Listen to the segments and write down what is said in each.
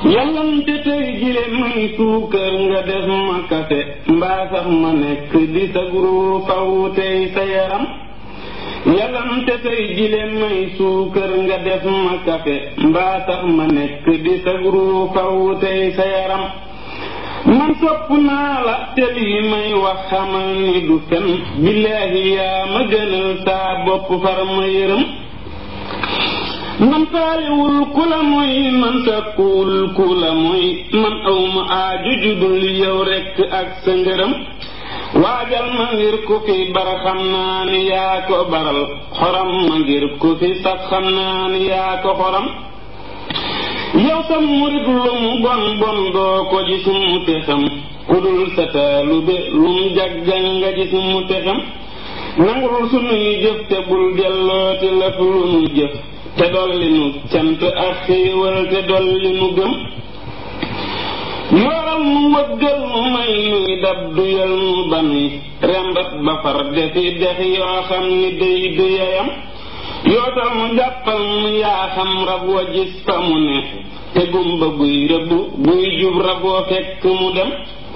yàllante tey jile may suukar nga def ma kafe mbaa sax ma nekk di sa guru faw tey sa yaram yàllante tey jile may suukar nga def ma kafe mbaa sax ma nekk di sa guru faw tey sa yaram man sopp naa la te lii may wax xamal ni du fen billaahi yaa ma gënal saa bopp far ma yërëm man faaliwul ku la mooy man sakkuwul ku la mooy man awma aaju judul yow rekk ak sa ngërëm waajal ma ngir ku fi bar xam naa ni yaa ko baral xoram ma ngir ku fi sax xam naa ni yaa ko xoram yow sa murit lu mu bon bon doo ko gis mu te xam ku dul sa taalube lu mu jaggan nga gis mu te xam nangul sunuy jëf te bul dellooti lëf lu nu jëf te dolli nu cant ak xéewal te dolli nu gëm yoral nu wëggal nu may nuy dab duyal nu banuy rembat ba far defi dex yoo xam ni day duyayam yootal mu jàppal mu yaa xam rab wa gis fa mu ne te gumba buy rëbbu buy jub rab wa fekk mu dem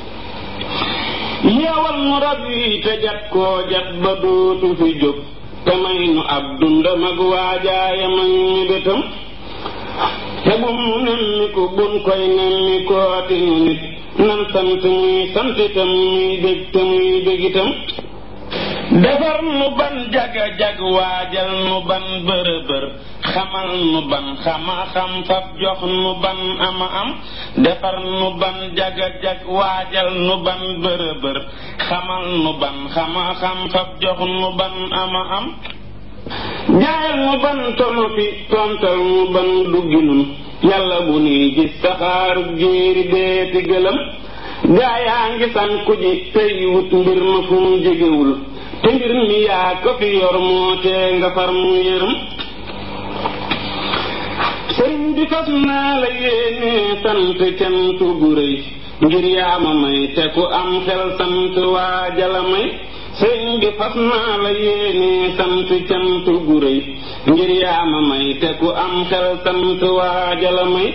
yeewal nu rab yi te jat koo jat ba dootu fi jóg te may nu ab dundam ak waajaayam ak mi bëtam te bum nu nemmi ko bun koy nemmi kooti nu nit nan sant muy sant itam muy bég te muy bég itam defar nu ban jaga jag waajal nu ban bërëbër xamal nu ban xama xam fab jox nu ban ama am defar nu ban jaga jag waajal nu ban bërëbër xamal nu ban xama xam fab jox nu ban ama am jaayal nu ban tonu fi tontal nu ban duggi nun yàlla bu nuy gis saxaaru jéeri deeti gëlëm gaayaa ngi sànku ji tey wut mbir ma fu mu jegewul te mbir mi yaa ko fi yor moo tee nga far mu yërëm sëriñ bi fas naa la yéene sant cant gu rëy ngir yaa ma may te ku am xel sant waa jala may sëriñ bi fas naa la yéene sant cant gu rëy ngir yaa ma may te ku am xel sant waa jala may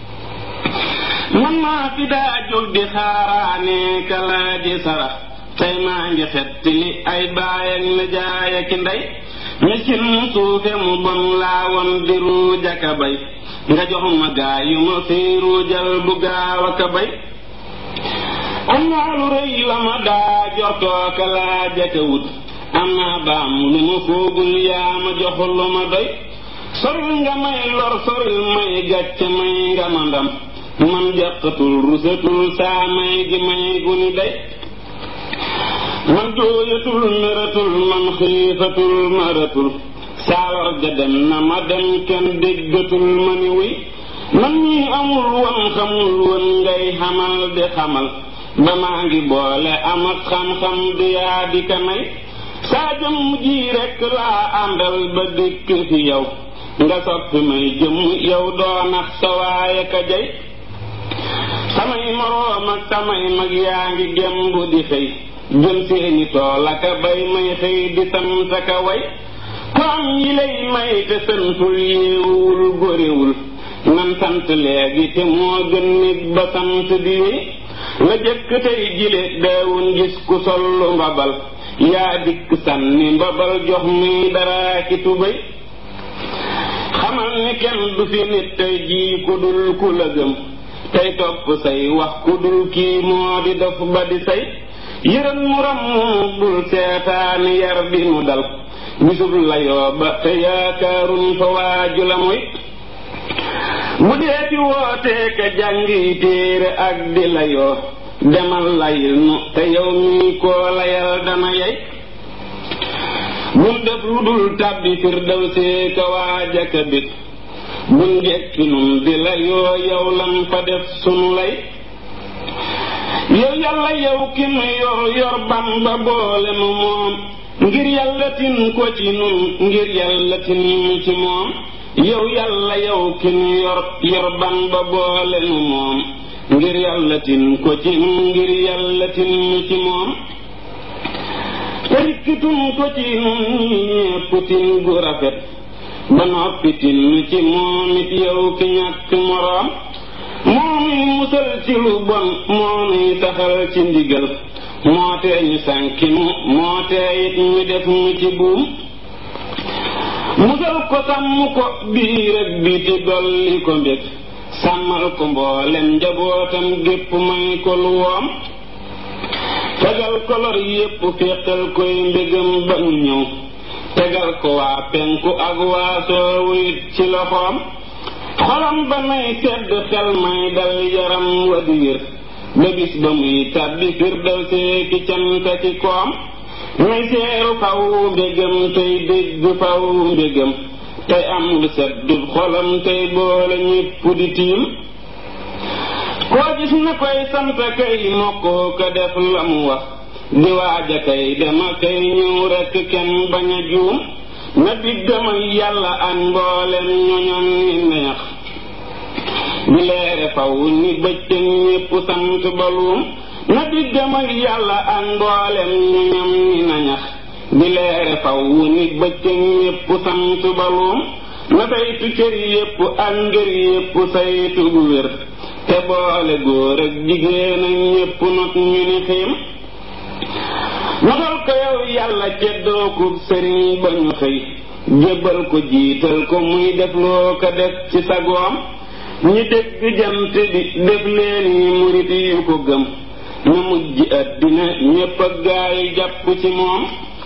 man maa fi daa jóg di xaaraane kalaaji sarax tey maa ngi xett li ay baay ak nijaay ak ndey miskin mu suufe mu bon laa woon di ruujaka bay nga jox ma gaa yu ma fi ruujal bu gaaw aka bay am naa lu rëy la ma daa jortooka laa jaka wut am naa baam lu ma foogul yaa ma jox lu ma doy soril nga may lor soril may gàcce may nga ma ndam man jàqatul rusatul saa may gi may guni day man jooyatul meratul man xiifatul maratul saawar ga dem na ma dem kenn déggatul ma ni wuy man ñi amul woon xamul woon ngay xamal di xamal ba maa ngi boole am ak xam-xam di yaa di ka may saa jëmm ji rekk laa àndal ba dikk fi yow nga soppi may jëmm yow doo nax sa waaye ka jay samay moroom ak samay mag yaa ngi gemb di xëy jël seeni tool aka bay may xëy di sant ka way ko am yi lay may te santul yéewul góorewul nan sant léegi te moo gën nit ba sant di wéy la jëkk tey jile daawun gis ku sollu mbabal yaa dikk sànni mbabal jox muy dara ki tubéy xamal ni kenn du fi nit tey jii ku dul ku la gëm tey topp say wax ku dul kii moo di dof ba di say yërëm mu ram mu bul seetaani yar bi mu dal bisub layoo ba te yaakaarun fa waaju la muy bu deeti wootee ka jàngi téere ak di layoo demal layil nu te yow mii koo layal dana yey bun def lu dul tàbbi firdaw see ka waaja ka bit bun jekki nun di layoo yow lam fa def sunu lay yow yàlla yow ki nu yor yor bamba boole nu moom ngir yàlla tin ko ci nun ngir yàlla tin ci moom yow yàlla yow ki nu yor yor bamba boole nu moom ngir yàlla tin ko ci nun ngir yàlla tin ci moom tarikkitun ko ci nun ñépp tin gu rafet ba noppi tin ci moom it yow ki ñàkk moroom moo ci lu bon moo nuy taxal ci ndigal moo tee ñu sànki nu moo tee it ñu def mu ci buum musal ko sàmm ko biir ak biti dolli ko mbég sàmmal ko mboolem njabootam gépp may ko lu woom tegal ko lor yépp féqal koy mbégam ba mu ñëw tegal ko waa penku ak waa soowu it ci loxoom xolam ba nay sedd xel may dal yaram wa di wér ba bis ba muy tàbbi firdaw seeki canta ci koom muy seeru faw mbégam tey dégg faw mbégam tey am lu seddub xolam tey boole ñépp di tiim koo gis na koy sant kay mokkoo ko def la mu wax di waaja kay dema kay ñëw rekk kenn bañ a juum na diggam ak yàlla ak mboolem ñoñom ni neex di leere faw ni bëccëg ñépp sant baluum na diggam ak yàlla ak mboolem ñoñom ni nañax di leere faw ni bëccëg ñépp sant baluum na saytu cër yépp ak ngër yépp saytu gu wér te boole góor ak jigéen ak ñépp not ñu ni xiim notal ko yow yàlla ceddoo ko sëriñ ba ñu xëy jébbal ko jiital ko muy def loo ko def ci sagoom ñi dégg jant bi def leen yi murit yu ko gëm ñu mujj àddina ñépp ak gaayu jàpp ci moom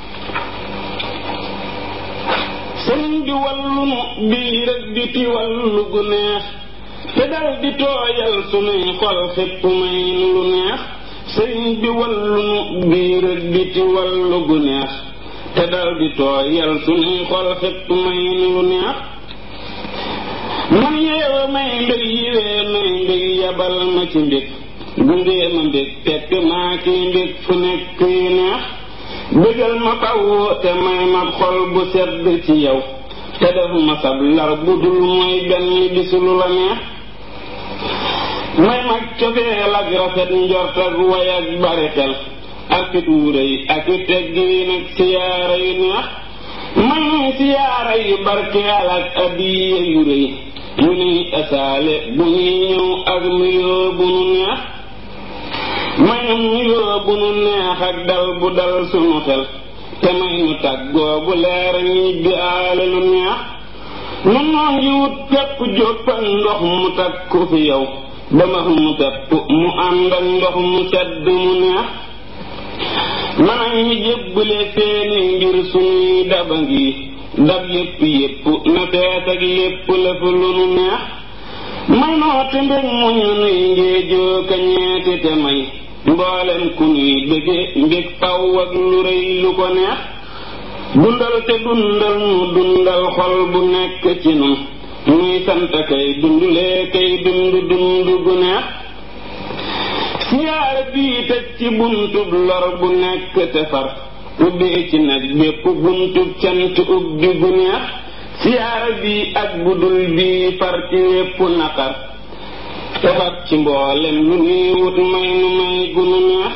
sëriñ bi wallu nu biir ak biti wallu gu neex te dal di tooyal sunuy xol xépp may nu lu neex sëriñ bi wallu nu biir ak biti wallu gu neex te dal di tooyal sunuy xol xépp may nu lu neex man yeewa may mbég yiwee may mbég yabal ma ci mbég gungee ma mbég tekk maa kiy mbég fu nekk yu neex bégal ma faw te may ma xol bu sedd ci yow te def ma sab lar bu dul mooy benn bisu lu la neex may mag cofeel ak rafet njort ak way ak bari xel ak fit wu rëy ak i teggiin ak siyaara yu neex may nuy siyaara yu barkeel ak adiya yu rëy yu nuy asaale bu ñuy ñëw ak nuyoo bu nu neex may nu nuyoo bu nu neex ak dal bu dal sunu xel te may nu tàggoo bu leer ñibbi aale lu neex nun noo ngi wut pepp jóppal ndox mu takku fi yow ba max mu pepp mu ànd ak ndox mu sedd mu neex man ak ñi jébbale seeni ngir suñuy daba ngi dab yépp yépp na fees ak lépp lëf lu nu neex may noo te mbég mu ñu nuy ngéejoo ka ñeeti te may mboolem ku nuy bëgge mbég faw ak lu rëy lu ko neex dundal te dundal nu dundal xol bu nekk ci nun muy sant kay dundulee kay dund dund gu neex siyaara bii tëj ci buntub lor bu nekk te far ubbee ci nag bépp buntub cant ubbi gu neex siyaara bii ak budul bii far ci wépp naqar te far ci mboolem lu nuy wut may nu may gu nu neex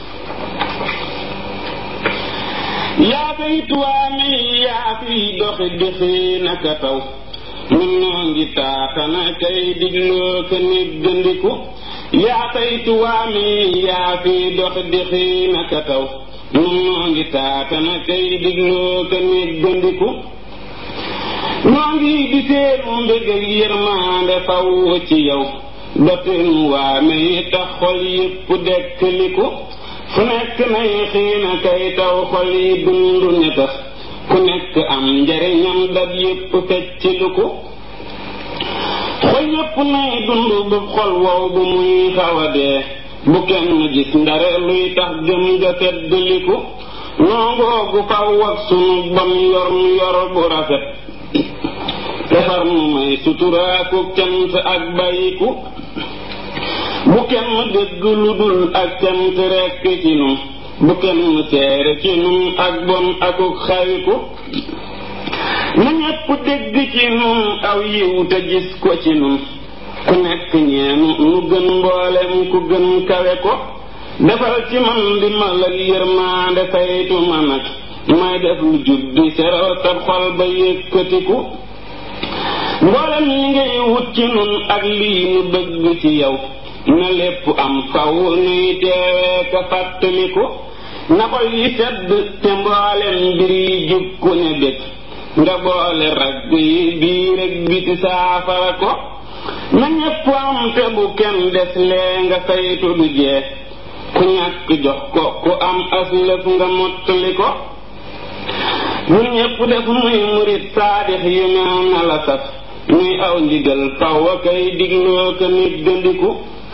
yaa fay tuwaame yaa fiy doxi dexi naka taw nun noo ngi taatana kay digloo ka néggandiku yaa fay tuwaame yaa fiy doxi dexi naka taw nun noo ngi taatana kay digloo ka néggandiku noo ngi di seenu mbég ak yërmaande faw ci yow dotin waame yi tax xol yépp dekkaliku fu nekk nay xiina kay taw xol yi dundu ne tax ku nekk am njariñam dab yépp fecc lu ko xol yépp nay dund bu xol wow bu muy xawa dee bu kenn gis ndare luy tax gëm ga feddliku noongoogu faw ak sunu bam yor nu yor bu rafet defar nu may suturaaku cant ak bayiku bu kenn dégg lu dul ak cant rekk ci nun bu kenn seere ci nun ak bon akuk xawiku na ñépp dégg ci nun aw yiw te gis ko ci nun ku nekk ñeenu nu gën mboolem ku gën kawe ko defal ci man di mal ak yërmaande saytu ma nag may def lu jub di seral tab xol ba yëkkatiku mboolem ñi ngay wut ci nun ak lii nu bëgg ci yow na lépp am faw nuy teewee ka fàttaliku na xol yi sedd te mboolem mbir yi jub ku ne bég nga boole ragg yi biir ak biti saafara ko na ñépp am te bu kenn des lee nga saytu du jeex ku ñàkk jox ko ku am aslëf nga mottali ko ñun ñépp def muy murit saadix yu mel na la saf ñuy aw ndigal faw a kay digloo ka nit gëndiku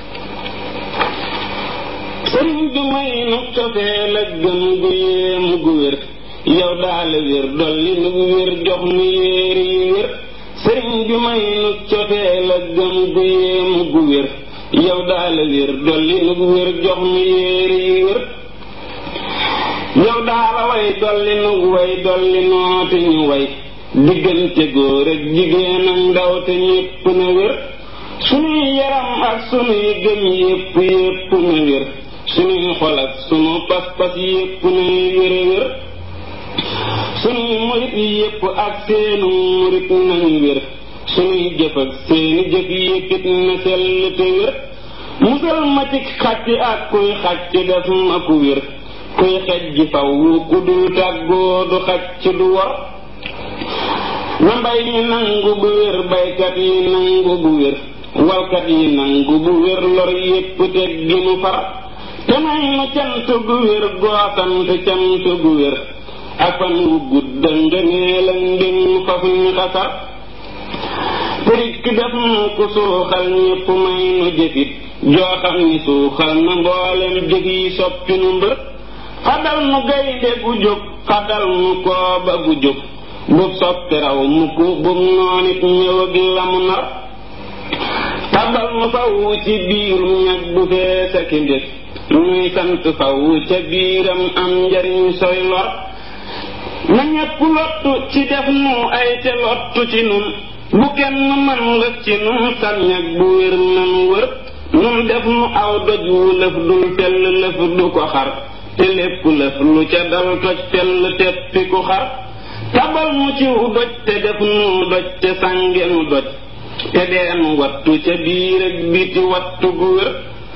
sëriñ bi may nu cofee la gëm gu yéemu gu wér yow daala wér dolli nu wér jox nu yéeri yi wér sëriñ bi may nu cofee la gëm gu yéemu gu wér yow daala wér dolli nu wér jox nu yéeri yi wér yow daala way dolli nu way dolli nooti ñu way diggante góor ak jigéen ak ndaw te ñépp na wér sunuy yaram ak sunuy gëm yépp yépp na wér sunuy xol ak sunu pas-pas yépp nay wér wér sunuy murit yépp ak seenu murit nañu wér sunuy jëf ak seeni jëf yéppit na sell te wér musal ma ci xàcc ak kuy xàcc def ma ku wér kuy xej ji faw ku dul tàggoo du xàcc du wor na mbay mi nangu bu wér baykat yi nangu bu wér walkat yi nangu bu wér lor yépp teg gi nu far te may nu cant gu wér goosant cant gu wér ak fan wu gudd ngëneel ak ndëm faf ñu xasar tërik def nu ku suuxal ñépp may nu jëfit joo xam ni suuxal na mboolem jëf yi soppi nu mbër xadal nu gaynde gu jóg xadal nu kooba gu jóg bub soppi raw mukk bub noonit ñëw ak lamu nar tabal nu faw ci biirum ñag bu fees ak mbir nuy sant faw ca biiram am njariñ soy lor na ñépp lottu ci def nu ay te lottu ci nun bu kenn man lëf ci nun sal ñag bu wér nanu wër nun def nu aw doj wu lëf dul fell lëf du ko xar te lépp lëf lu ca dal toj fell teppi ku xar tabal mu ciw doj te def nu doj te sàngenu doj te deenu wattu ca biir ak biti wattu gu wér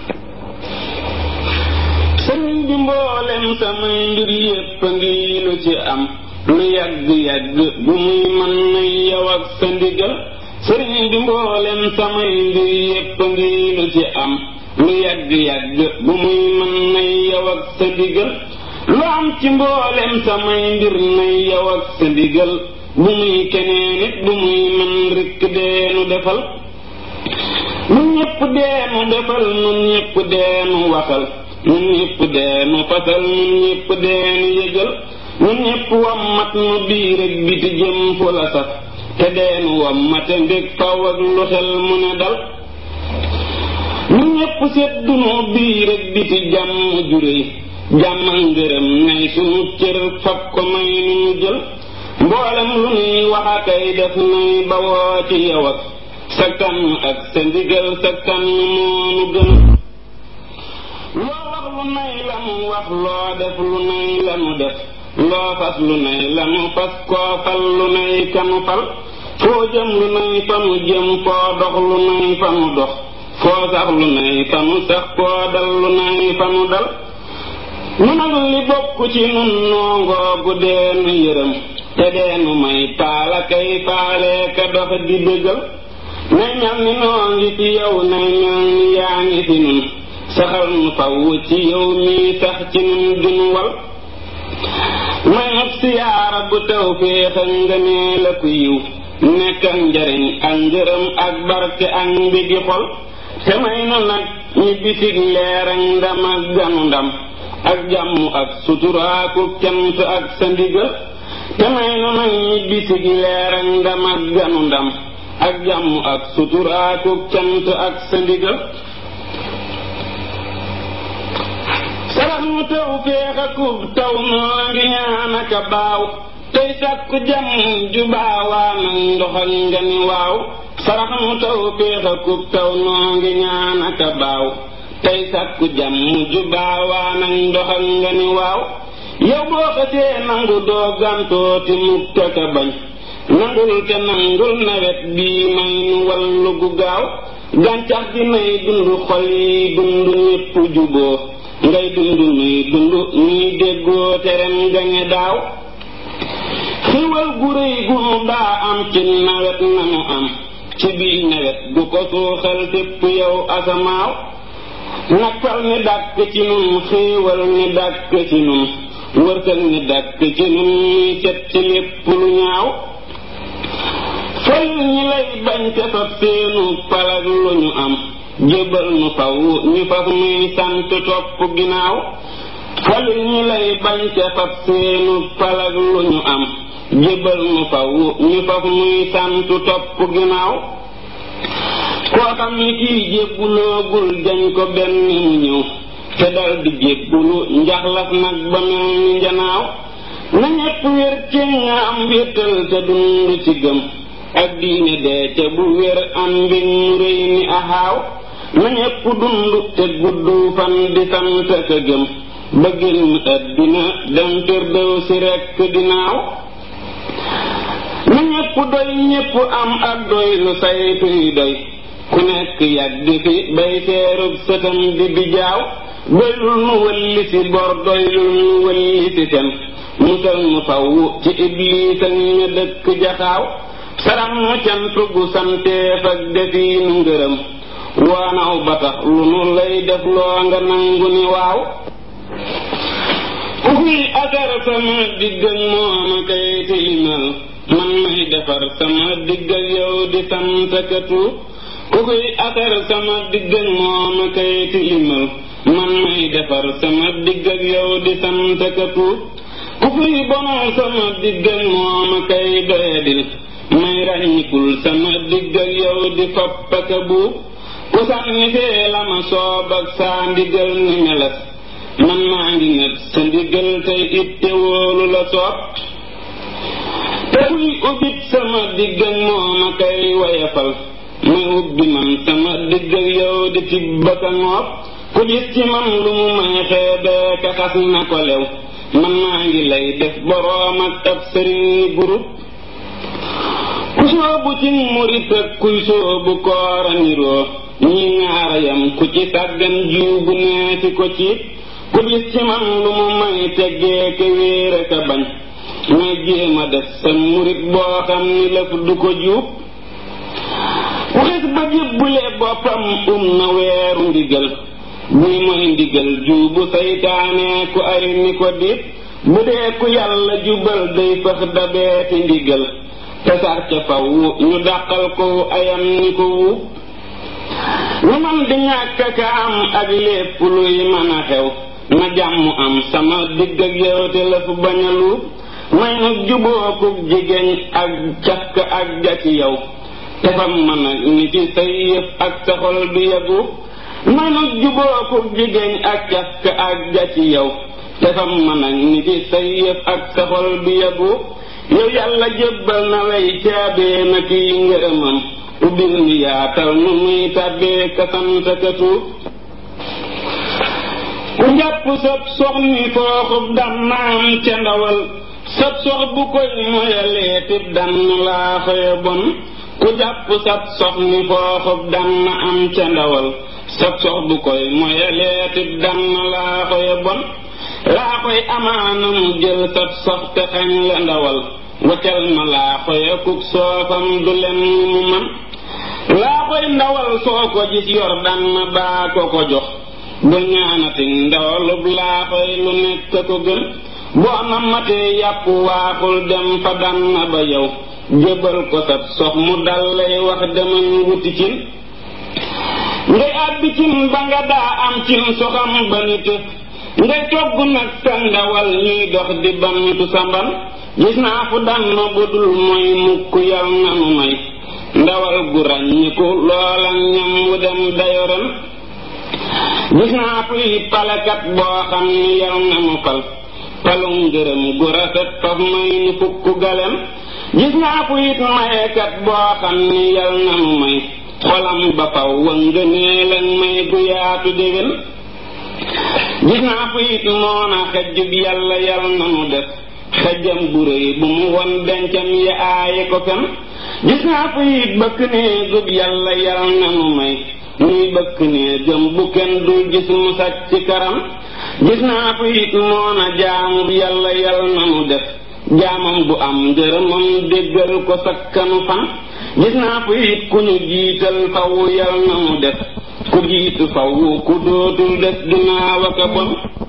sëriñ bi mboolem samay mbir yépp a ngi lu ci am lu yàgg-yàgg bu muy mën na yow ak sa ndigal sëriñ bi mboolem samay mbir yépp a ngi lu ci am lu yàgg-yàgg bu muy mën na yow ak sa ndigal lu am ci mboolem samay mbir na yow ak sa ndigal bu muy keneen it bu muy mën rikk deenu defal nun ñépp deenu defal nun ñépp deenu waxal nun ñépp deenu fasal nun ñépp deenu yëgal nun ñépp wammat nu biir ak biti jëm fu la sax te deenu wammate mbég faw ak lu xel mu ne dal nun ñépp seddu nu biir ak biti jàmm juréy jàmm ak ngërëm nay sunu cër fab ko may nu nu jël mboolem lu nuy wax akay def nuy bawoo ci yow ak sa kan ak sa ndigal sa kan moonu gën loo wax lu nay la mu wax loo def lu nay la mu def loo fas lu nay la mu fas koo fal lu nay kanu fal foo jëm lu nay fa mu jëm foo dox lu nay fa mu dox foo sax lu nay fa mu sax koo dal lu nay fa mu dal nu nag li bokk ci nun noongoogu deenu yërëm te deenu may paala kay faale ka dox di dëggal nay mel ni noo ngi fi yow nay mel ni yaa ngi fi nun saxal nu faw ci yow mii sax ci nun dunu wal may ab siyaara bu taw féex ak ngënee la ku yiw nekk ak njariñ ak ngërëm ak barke ak mbigi xol te may nu nag ñi bitig leer ak ndam ak ganu ndam ak jàmm ak suturaaku cant ak sa ndigal te may nu nag ñi bitig leer ak ndam ak ganu ndam ak jàmm ak suturaaku cant ak sa ndigal sarax nu taw féex akub taw noo ngi ñaan aka baaw tey sàkku jàmm ju baawaa nag ndox ak nga ni waaw sarax nu taw féex akub taw noo ngi ñaan aka baaw tey sàkku jàmm ju baawaa nag ndox ak nga ni waaw yow boo xasee nangu doo gàntooti mukk ka bañ nangul te nangul nawet bii may nu wallu gu gaaw gàncax gi nay dund xol yi dund ñépp juboo ngay dund nuy dund nuy déggoo terem gañe daaw xiwal gu rëy gu nu daa am ci nawet nanu am ci biir nawet gu ko suuxal tépp yow asamaaw nakkal ni dàkk ci nun xéewal ni dàkk ci nun wërsëg ni dàkk ci nun ñuy set ci lépp lu ñaaw fayil ñi lay bañ te fab seenu palag lu ñu am jébal nu faw ñu faf muy sant topp ginnaaw falil ñi lay bañ te fab seenu palag lu ñu am jébal nu faw ñu faf muy sant topp ginnaaw koo xam ni kii jébbuloogul jañ ko benn mu ñëw te dal di jébbulu njaxlaf nag ba mel ni njanaaw na ñépp wér ci nga am wéttal te dund ci gëm ak diine dee ca bu wér am mbir mu rëy ni axaaw na ñépp dund te gudd fan di sant ka gëm ba génn àddina dem firdew si rekk dinaaw na ñépp doy ñépp am ak doy lu saytuy doy ku nekk yàgg fi bay seerub sëtam di bijaaw doylul nu wëlli si bor doylul nu wëlli si tem musal nu faw ci ibliis ak ña dëkk jaxaaw saram mu cant gu santeef ak defiinu ngërëm waanaw ba tax lu nu lay def loo nga nangu ni waaw ku fiy asar sama digg ak mooma kay tilimal man may defar sama digg ak yow di sant ka tuub ku fiy asar sama digg ak mooma kay tilimal man may defar sama digg ak yow di sant ka tuub ku fiy bonal sama digg ak mooma kay doyadil may ràññikul sama digg ak yow di fopp ak a buub ku sànni fee la ma soob ak saa ndigal ni meles man maa ngi nekk sa ndigal tey itte wóolu la soob te kuy ubbit sama digg ak mooma kay wayafal may ubbi man sama digg ak yow di tibb ak a ngoob ku gis ci man lu mu may xeebee ka xas na ko lew man maa ngi lay def boroom ak ab sëriñ ni groupe ku soobu ci murit ak kuy soobu koora niroo ñi ñaara yam ku ci sàggan jiw bu neeti ko ciit ku gis ci man lu mu may teggee ke wéer ka bañ may jéema def sa murit boo xam ni lëf du ko juub ku xis ba jébbule boppam um na weeru ndigal buy mooy ndigal juubu saytaane ku ay ni ko dit bu dee ku yàlla jubal day fëx dabeeti ndigal te sax ca faw ñu dàqal ko ayam ni ko wuub lu man di ñàkk ka am ak lépp luy mën a xew na jàmm am sama digg ak yow te la fu bañ a luub may nag jubookub jigéen ak cafk ak ja ci yow te fam mën a ni ci say yëf ak sa xol bi yegu may nag jubookub jigéen ak cafk ak ja ci yow te fam mën a ni ci say yëf ak sa xol bi yegu yow yàlla jébbal na lay caabee na kiy ngërëmam ubbil ni yaatal nu muy tàbbee ka sant ka tuub ku njàpp sab sox ni fooxub dam naam ca ndawal sab sox bu koy moyalee tib dann laa xoye bon ku jàpp sab sox ni fooxub dam na am ca ndawal sab sox bu koy moyalee tib dann laa xoye bon laa koy amaana mu jël sab sox te xañ la ndawal waccal ma laa xoye kuk soofam du len mu man laa koy ndawal soo ko gis yor dan na baa ko ko jox bu ñaanati ndawalub laa koy lu nekk ko gën boo namatee yàpp waaxul dem fa dan na ba yow jébal ko sab sox mu dal lay wax demal wuti cin ngay àbbi cin ba nga daa am cin soxam ba ni tëf ngay togg nag sa ndawal ñuy dox di bantu samban gis naa fu dan ma budul mooy mukk yal nanu may ndawal gu ràññiku loola ñam wu dem dayoren gis naa fu it palekat boo xam ni yal na mu fal palum ngërëm gu rafet faf may ni fukk galem gis naa fu it mayekat boo xam ni yal na mu may xolam ba faw wa ngëneelan may gu yaatu déwén gis naa fu it moona xejjub yàlla yal na mu def xejjam bu rëy bu mu won dencam ya aaye ko fen gis naa fa it bëkk néegub yàlla yal na nu may nuy bëkk néegam bu kenn dul gis mu sàcc ci karam gis naa fa it moona jaamub yàlla yal na nu def jaamam bu am ngërëmam déggal ko sakkanu fan gis naa fa it ku ñu jiital faw yal na nu def ku jiitu faw ku dootul des ginnaaw ak a bon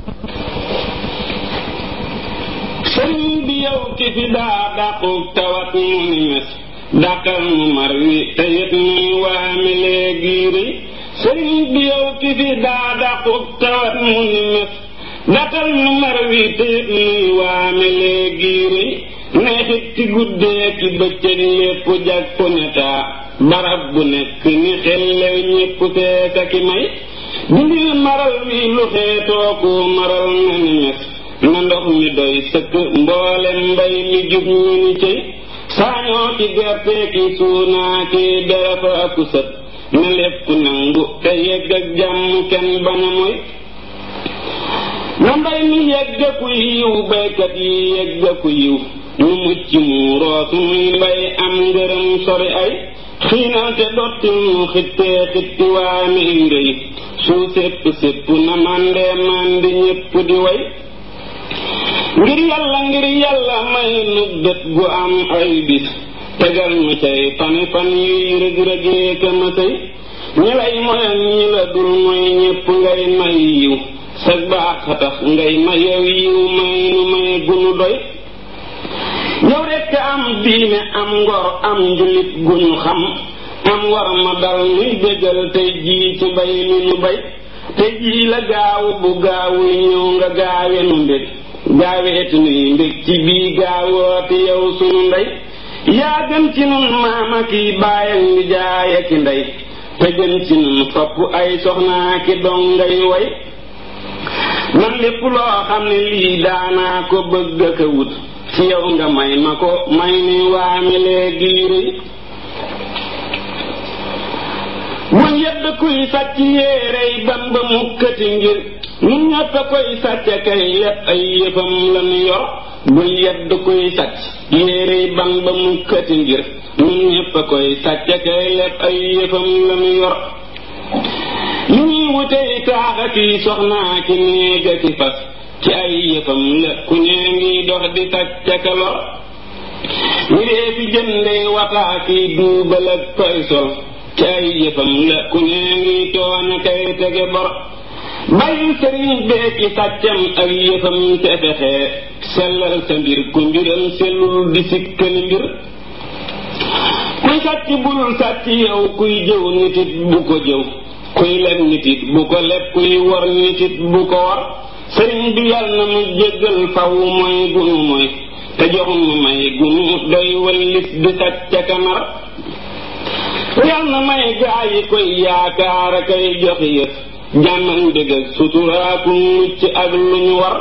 sëriñ bi yow ki fi daa dàquk tawat mu ni mes dàqal nu mar wi te yët nuy waame léegi rëy sëriñ bi yow ki fi daa dàquk tawat mu ni mes dàqal nu mar wi te yët nuy waame léegi rëy neexit ci guddee ki bëccëg lépp jag ko netaa barab bu nekk ni xellew ñépp feesa ki may dindil maral wi lu xeetoo ko maral na ni mes na ndox mi doy sëkk mboolem mbay mi jub ñu ni cëy saañoo ki gerte ki suunaa ki derefa aku sët na lépp nangu te yegg ak jàmm kenn baña moy na mbay mi yegg ku yiw baykat yi yegg ku yiw ñu mucc muuroo sunuy mbay am ngërëm sori ay xiinal te dottil nu xittee xitti waa mi ngëy su sépp sépp na màndee màndi ñépp di way ngir yàlla ngir yàlla may nu bët gu am ay bis tegal nu cay fani fan yuy rëg-rëgee ka ma sëy ñi lay moyal ñi la dul mooy ñépp ngay may yiw sa baax a tax ngay mayow yiw may nu may gunu doy yow rekk am diine am ngor am njulit gu ñu xam am war ma dal nuy bégal tey jii ci bay li nu bay tey jii la gaawu bu gaawuy ñëw nga gaawe nu mbég gaaweeti nuy mbég ci bii gaawooti yow sunu ndey yaa gën ci nun maama ki baayam ni jaaya ki ndey te gën ci nun fopp ay soxnaa ki dongay way man lépp loo xam ne lii daanaa ko bëgg ka wut ci yow nga may ma ko may ni waame léegi rëy bu yedd kuy sàcc yéerey ban ba mukkati ngir ñun ñëpp a koy sàcc kay lépp ay yëfam lañu yor bu yedd kuy sàcc yéerey ban ba mukkati ngir ñun ñëpp a koy sàcc kay lépp ay yëfam lañu yor li ñuy wutey taaxa ki soxnaa ki néega ki fas ci ay yëfam la ku nee ngi dox di sàcc ka lor ñu dee fi jëndee wataa ki duubal ak koy sol ci ay yëfam la ku nee ngi toona kay tege bor bàyyi sëriñ bee ki sàccam ak yëfam te fexe sellal sa mbir ku mbiram sellul di sikkali mbir kuy sàcc bul sàcc yow kuy jëw nitit bu ko jëw kuy leb nitit bu ko leb kuy wor nitit bu ko wor sëriñ bi yàlla na mu jéggal faw mooy gunu mooy te jox nu may gunu doy wallis di sàcc kamar yàlla na may gaa yi koy yaakaar a koy jox yëf jàmmal ndëg ak suturaaku mucc ak lu ñu war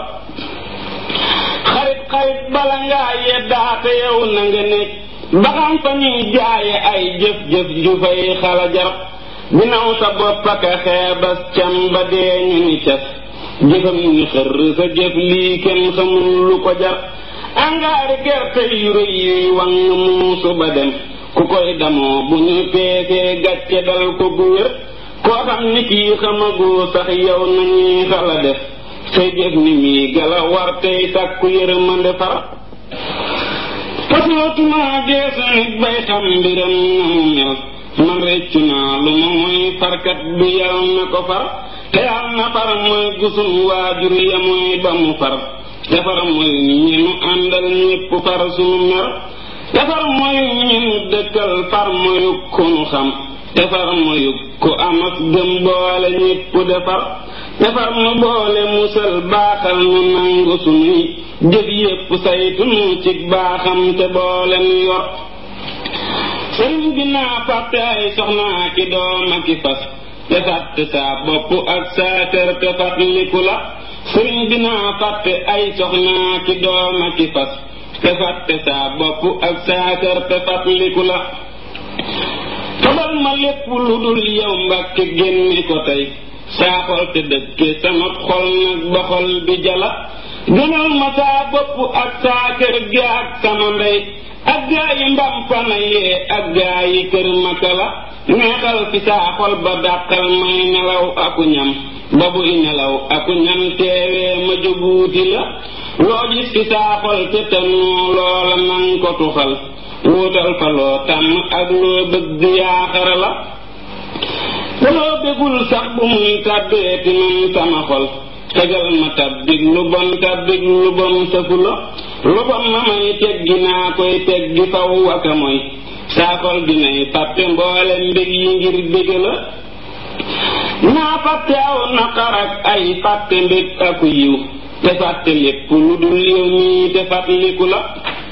xarit xarit bala ngaa yeddaate yow na nga nekk ba xam fa ñuy jaaye ay jëf-jëf ju fay xala jar binaw sa bopp ak a xeebas cam ba dee ñu ni cas jëfam ni xër sa jëf lii kenn xamul lu ko jar angaari gerte yu rëy yuy wang muusu ba dem ku koy damoo bu ñu peesee gàcce dal ko gu wér koo xam ni kii xamagoo sax yow nañuy xala def say jëf ni mii gala war tey sàkku yërmande far fasootuma geesu nit bay xam mbiram na mu mel man reccu naa lu ma mooy farkat bi yal na ko far te yal na far mooy gusun waajur ya mooy ba mu far te far mooy ñi nu àndal ñépp far sunu mer te far mooy ñi nu dëkkal far mooy ku nu xam te far mooy ku amas gëm boole ñépp defar te far nu boole musal baaxal nu nangu sunuy jëf yépp saytu nu ci baaxam te boole nu yor sëriñ bi naa fàtte ay soxnaa ki doom ak ki fas te fàtte saa bopp ak saa kër te fàttaliku la sëriñ bi naa fàtte ay soxnaa ki doom ak ki fas te fàtte saa bopp ak saa kër te fàttaliku la fabal ma lépp lu dul yow mbàkke génne ko tey saa xol te dëkke sama xol nag ba xol bi jala gënal ma saa bopp ak saa kër gi ak sama ndey ak gaa yi mbampana yee ak gaa yi kër makala neexal fi saa xol ba dàqal may nelaw aku ñam ba buy nelaw aku ñam teewee ma jóguuti la loo gis fi saa xol te tanu loola nan ko tuxal wuutal fa loo tàmm ak loo bëgg yaaxara la te loo bëggul sax bu muy tàbbeeti man sama xol tegal ma tabbig lu bon tabbig lu bon sëfu la lu bon ma may teggi naa koy teggi faw waka mooy saa xol dinay fàtte mboole mbég yi ngir bég la naa fàtte aw naqar ak ay fàtte mbég aku yiw te fàtte lépp lu dul yow mii te fàttaliku la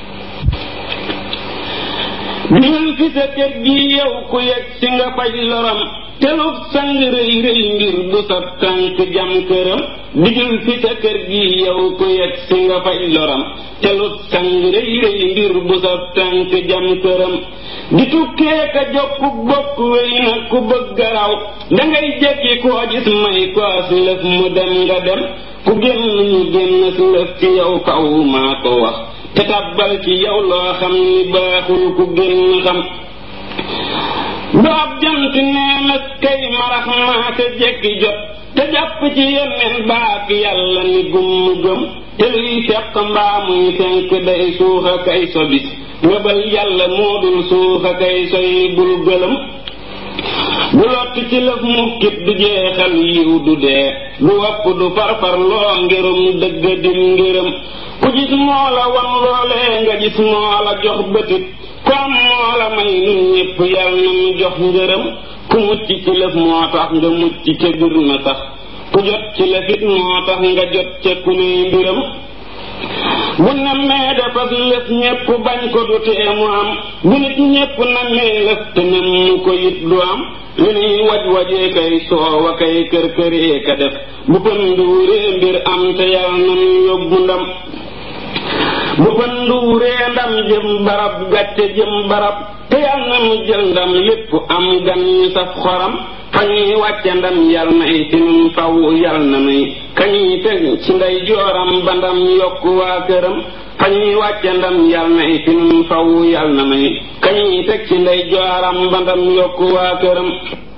bil fi sa kër gi yow ku yegg si nga faj loram telub sang rëy rëy ngir bu sa tànk jam këram digil fi sa kër gi yow ku yegg si nga faj loram telub sang rëy rëy ngir bu sa tànk jam këram di tukkee ka jokku bokk wéy na ku bëgg raw dangay jekki koo gis may koos lëf mu dem nga dem ku génn ñu génn si lëf ci yow kaw maa ko wax te tabbal ci yow loo xam ni baaxul ku génn xam doob jant neenas kay marax maa te jekki jot te jàpp ci yeneen baak yàlla ni gumm gëm te luy feq mbaa muy fenk day suuxa kay sobis ngëbal yàlla moo dul suuxa kay soy bul gëlëm bu lott ci lëf mukkit du jeexal yiw du dee du wopp du farfar loo ngirum dëgg dim ngiram ku gis moo la wan loolee nga gis moo la jox bëtit ku am moo la may nun ñépp yal na mu jox ngërëm ku mucc ci lëf moo tax nga mucc ca bir na sax ku jot ci lëfit moo tax nga jot ca ku nuy mbiram bu nammee defas lëf ñépp bañ ko du tee mu am bu nit ñépp nammee lëf te nem mu ko it du am li nuy waj wajee kay soowa kay kër këree ka def bu pënduuree mbir am te yal na mu yóbbu ndam bu pënduuree ndam jëm barab gàcce jëm barab te yal na mu jël ndam lépp am gan ñu saf xoram fa ñuy wàcce ndam yal na ay sinum faw yal na nuy kañuy teg ci ndey jooram ba ndam yokk waa këram fa ñuy wàcce ndam yal na ay sinum faw yal na nuy kañuy teg ci ndey jooram ba ndam yokk waa këram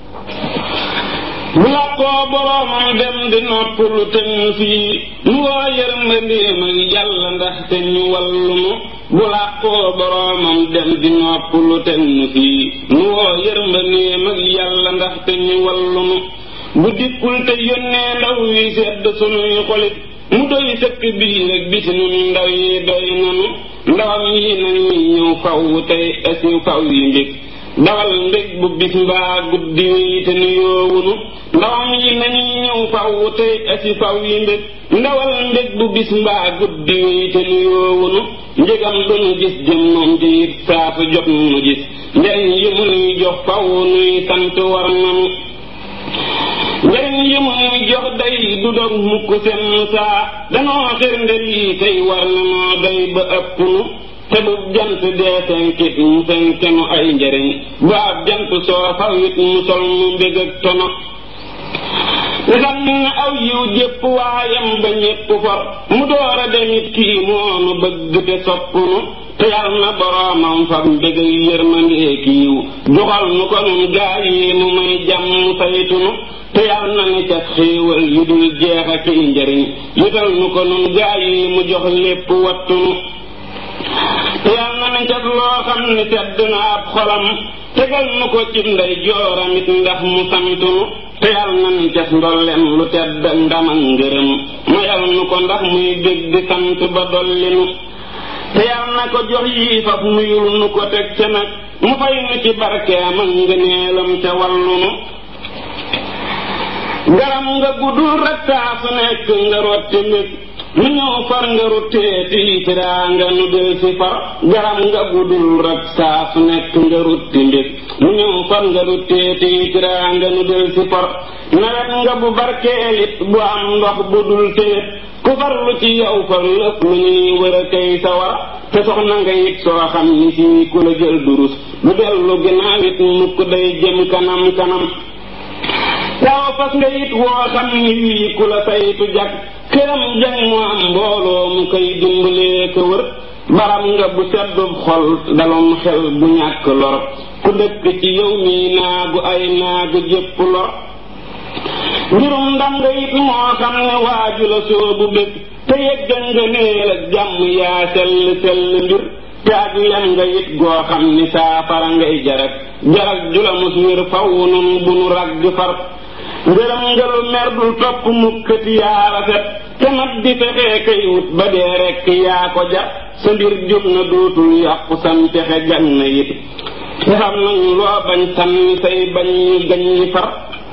bu làqoo boroomam dem di noppalu te ñu fii nu woo yërmandeem ak yàlla ndax te ñu wallunu bu làqoo boroomam dem di noppalu te ñu fii nu woo yërmandeem ak yàlla ndax te ñu wallunu bu dikkul te yónnee ndaw yi sedd sunuy xolit mu doy sëkk biir ak biti nun ndaw yi doy nanu ndawam yi nañuy ñëw faw tey asiw faw yi mbég dawal mbég bu bis mbaa guddi wi te nu yoowunu ndawam yi nañuy ñëw faw tey asi faw yi mbég ndawal mbég bu bis mbaa guddi wi te nu yoowunu njëgam du nu gis jëm moom di it saa su jot nu gis njariñ yi mu nuy jox faw nuy sant war nanu njariñ yi mu nuy jox day du dog mukk seen saa danoo xirnde lii tey war nanoo day ba ëpp nu te bu jant dee fenkit mu fenkenu ay njariñ bu ab jant soo fawit mu sol mu mbég ak tono te xam na aw yiw jépp waayam ba ñépp for mu door a demit kii moonu bëgg te soppunu te yal na boroomam fab mbég ak yërmandee kiiw joxal nu ko nun gaa yi nu may jàmm saytunu te yal na ni ca xéewal yu dul jeex ak i njariñ yutal nu ko nun gaa yi mu jox lépp wattunu te yal na ni cat loo xam ni sedd na ab xolam tegal nu ko ci ndey jooramit ndax mu santunu te yal na ni cas ndollem lu tedd ndam ak ngërëm ma yal nu ko ndax muy bég di sant ba dollinu te yal na ko jox yii faf nuyul nu ko teg ca nag mu fay nu ci barkeem ak ngëneelam ca wallunu garam nga guddul rek saa su nekk nga rotti mbég nu ñëw far nga rutteeti tiraa nga nu del si far garam nga guddul rek saa su nekk nga rutti mbég nu ñëw far nga rutteeti tiraa nga nu del si far nawet nga bu barkeelit bu am ndox bu dul téet ku farlu ci yow far lépp lu ñuy wër a kay sawar te soxna nga it soo xam ni fii ku la jël durus du dellu ginnaaw it mukk day jëm kanam kanam taw fas nga it woo xam ni wii ku la saytu jag këram jang mu am mbooloo mu koy dimbalee ko wër baram nga bu seddub xol dalum xel bu ñàkk lor ku dëkk ci yow mii naagu ay naagu jépp lor mbirum ndam nga it moo xam ne waaju la soobu bëgg te yëgga nga neel ak jàmm yaa sell sell mbir te ak lem nga it goo xam ni saafara ngay jarak jarak jula mus wér faw nun bu nu ragg far ngërëm nga lu mer dul topp mukkati yaa rafet te mat di fexee kay wut ba dee rekk yaa ko jar sa mbir jóg na dootul yàqu sam texe gan na it te xam nañu loo bañ sànni say bañ ñu gañ ñi far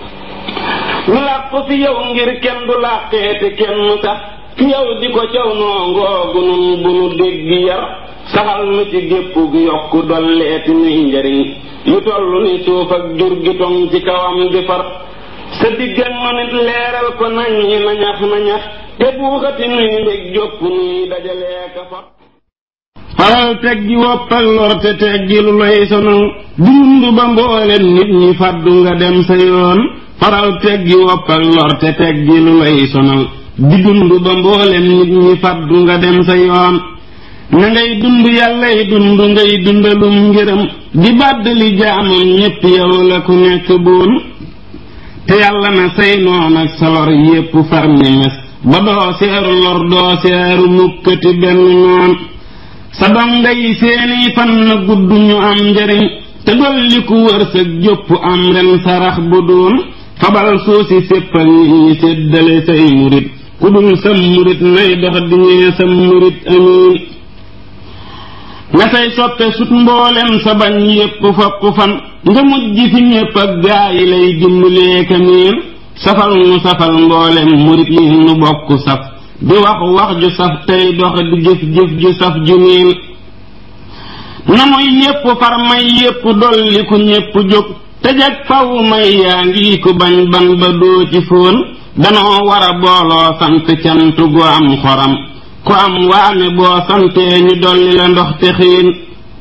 ñu làqu fi yow ngir kenn du làqeete kenn sax fi yow di ko caw noo ngoogu nun bu nu dégg yar saxal nu ci gépp gi yokk dolleeti nuy njariñ yu toll ni suuf ak jur gi tong ci kawam di far sa diggan ma nit leeral ko nañ ñi nañax nañax te buuxati nuy mbég jópp nuy dajalee ka far faral teg gi wopp ak lor te teg gi lu lay sonal dund ba mbooleen nit ñi fàddu nga dem sa yoon faral teg gi wopp ak lor te teg gi lu lay sonal di dund ba mbooleen nit ñi fàddu nga dem sa yoon na ngay dund yàllay dund ngay dundalum ngërëm di bàdd li jaamam ñépp yow la ku nekk boon te yàlla na say noon ak sa lor yépp far ni mes ba doo seeru lor doo seeru mukkati benn noon sa donga yi seeni fan na gudd ñu am njariñ te dolli ku wërsëg jópp am ren sarax bu doon fabal suusi séppal nit ñi séddale say murit ku dul sam murit nay dox di ñee sam murit amiin nga say soppe sut mboolem sa bañ yépp fopp fan nga mujj fi ñépp ak gaa yi lay dimbalee kamiin safal nu safal mboolem murit yi nu bokk saf di wax wax ju saf tey dox di jëf jëf ju saf ju niin na muy yépp far may yépp dolli ku ñépp jóg te jag faw may yaa ngi ku bañ ban ba doo ci fóon danoo war a booloo sant cant gu am xoram ku am waame boo santee ñu dolli la ndox te xiin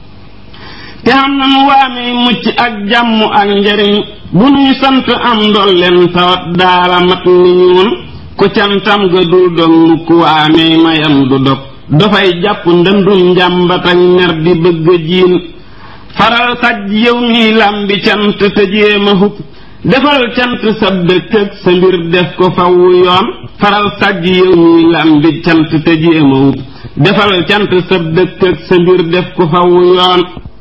te am nanu waame mucc ak jàmm ak njariñ bu nuy sant am ndolleen tawat daala mat ni ñuun ku cantam ga dul dog mukk waamee mayam du dog dafay jàpp ndëndum njàmbat ak mer di bëgg a jiin faral sajj yow mi làmbi cant te jéema hub defal cant sa dëkk ak sa mbir def ko fawu yoon faral sajj yow mi làmbi cant te jéema hub defal cant sa dëkk ak sa mbir def ko fawu yoon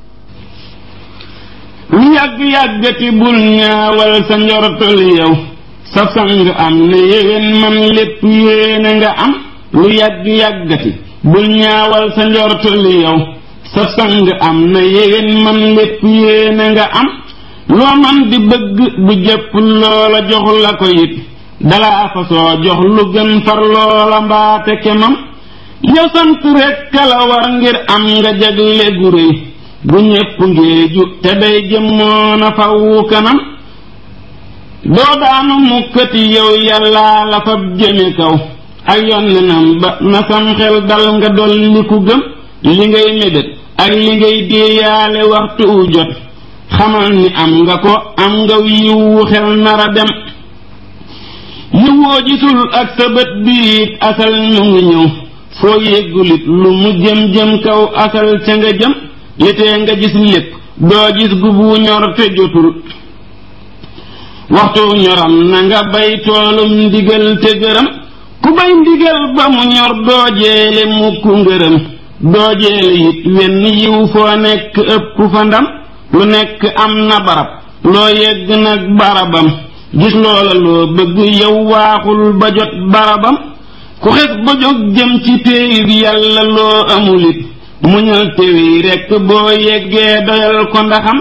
lu yàgg-yàggati bul ñaawal sa njortal yow sa sang am na yéwén man lépp yéene nga am lu yàgg-yàggati bul ñaawal sa njortal yow sa sang am na yéwén man lépp yéene nga am loo man di bëgg bu jëpp loola jox la ko it dalaa fa soo jox lu gën far loola mbaate kemam yow sant rekk la war ngir am nga jagle gu réy bu ñépp ngéeju te day jëmmoona fawu kanam doo daanu mukkati yow yàllaa la fab jëme kaw ak yonnenam ba na sam xel dal nga dolli ku gëm li ngay mébét ak li ngay déeyaale waxtu wu jot xamal ni am nga ko am nga yiwu xel nara dem yiwoo gisul ak sa bët biit asal mu ngi ñëw foo yéggulit lu mu jëm jëm kaw asal ca nga jëm litee nga gis lépp doo gis gubu ñor te jotul waxtu ñoram na nga bay toolum ndigal te gërëm ku bay ndigal ba mu ñor doo jeele mukk ngërëm doo jeele it wenn yiw foo nekk ëpp fa ndam lu nekk am na barab loo yegg nag barabam gis loola loo bëgg yow waaxul ba jot barabam ku xes ba jóg jëm ci téyib yàlla loo amulit muñal téwi rekk boo yeggee doyal ko ndaxam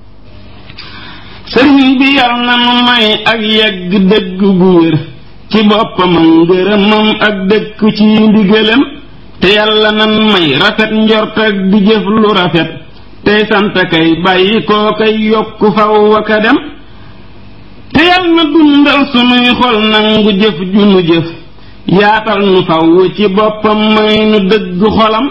sëriñ bi yal na nu may ak yegg dëgg gu wér ci boppam ak ngërëmam ak dëkk ci ndigalam te yàlla nan may rafet njort ak di jëf lu rafet tey sant kay bàyyi koo kay yokk faw aka dem te yal na dundal sunuy xol nangu jëf ju nu jëf yaatal nu faw ci boppam may nu dëgg xolam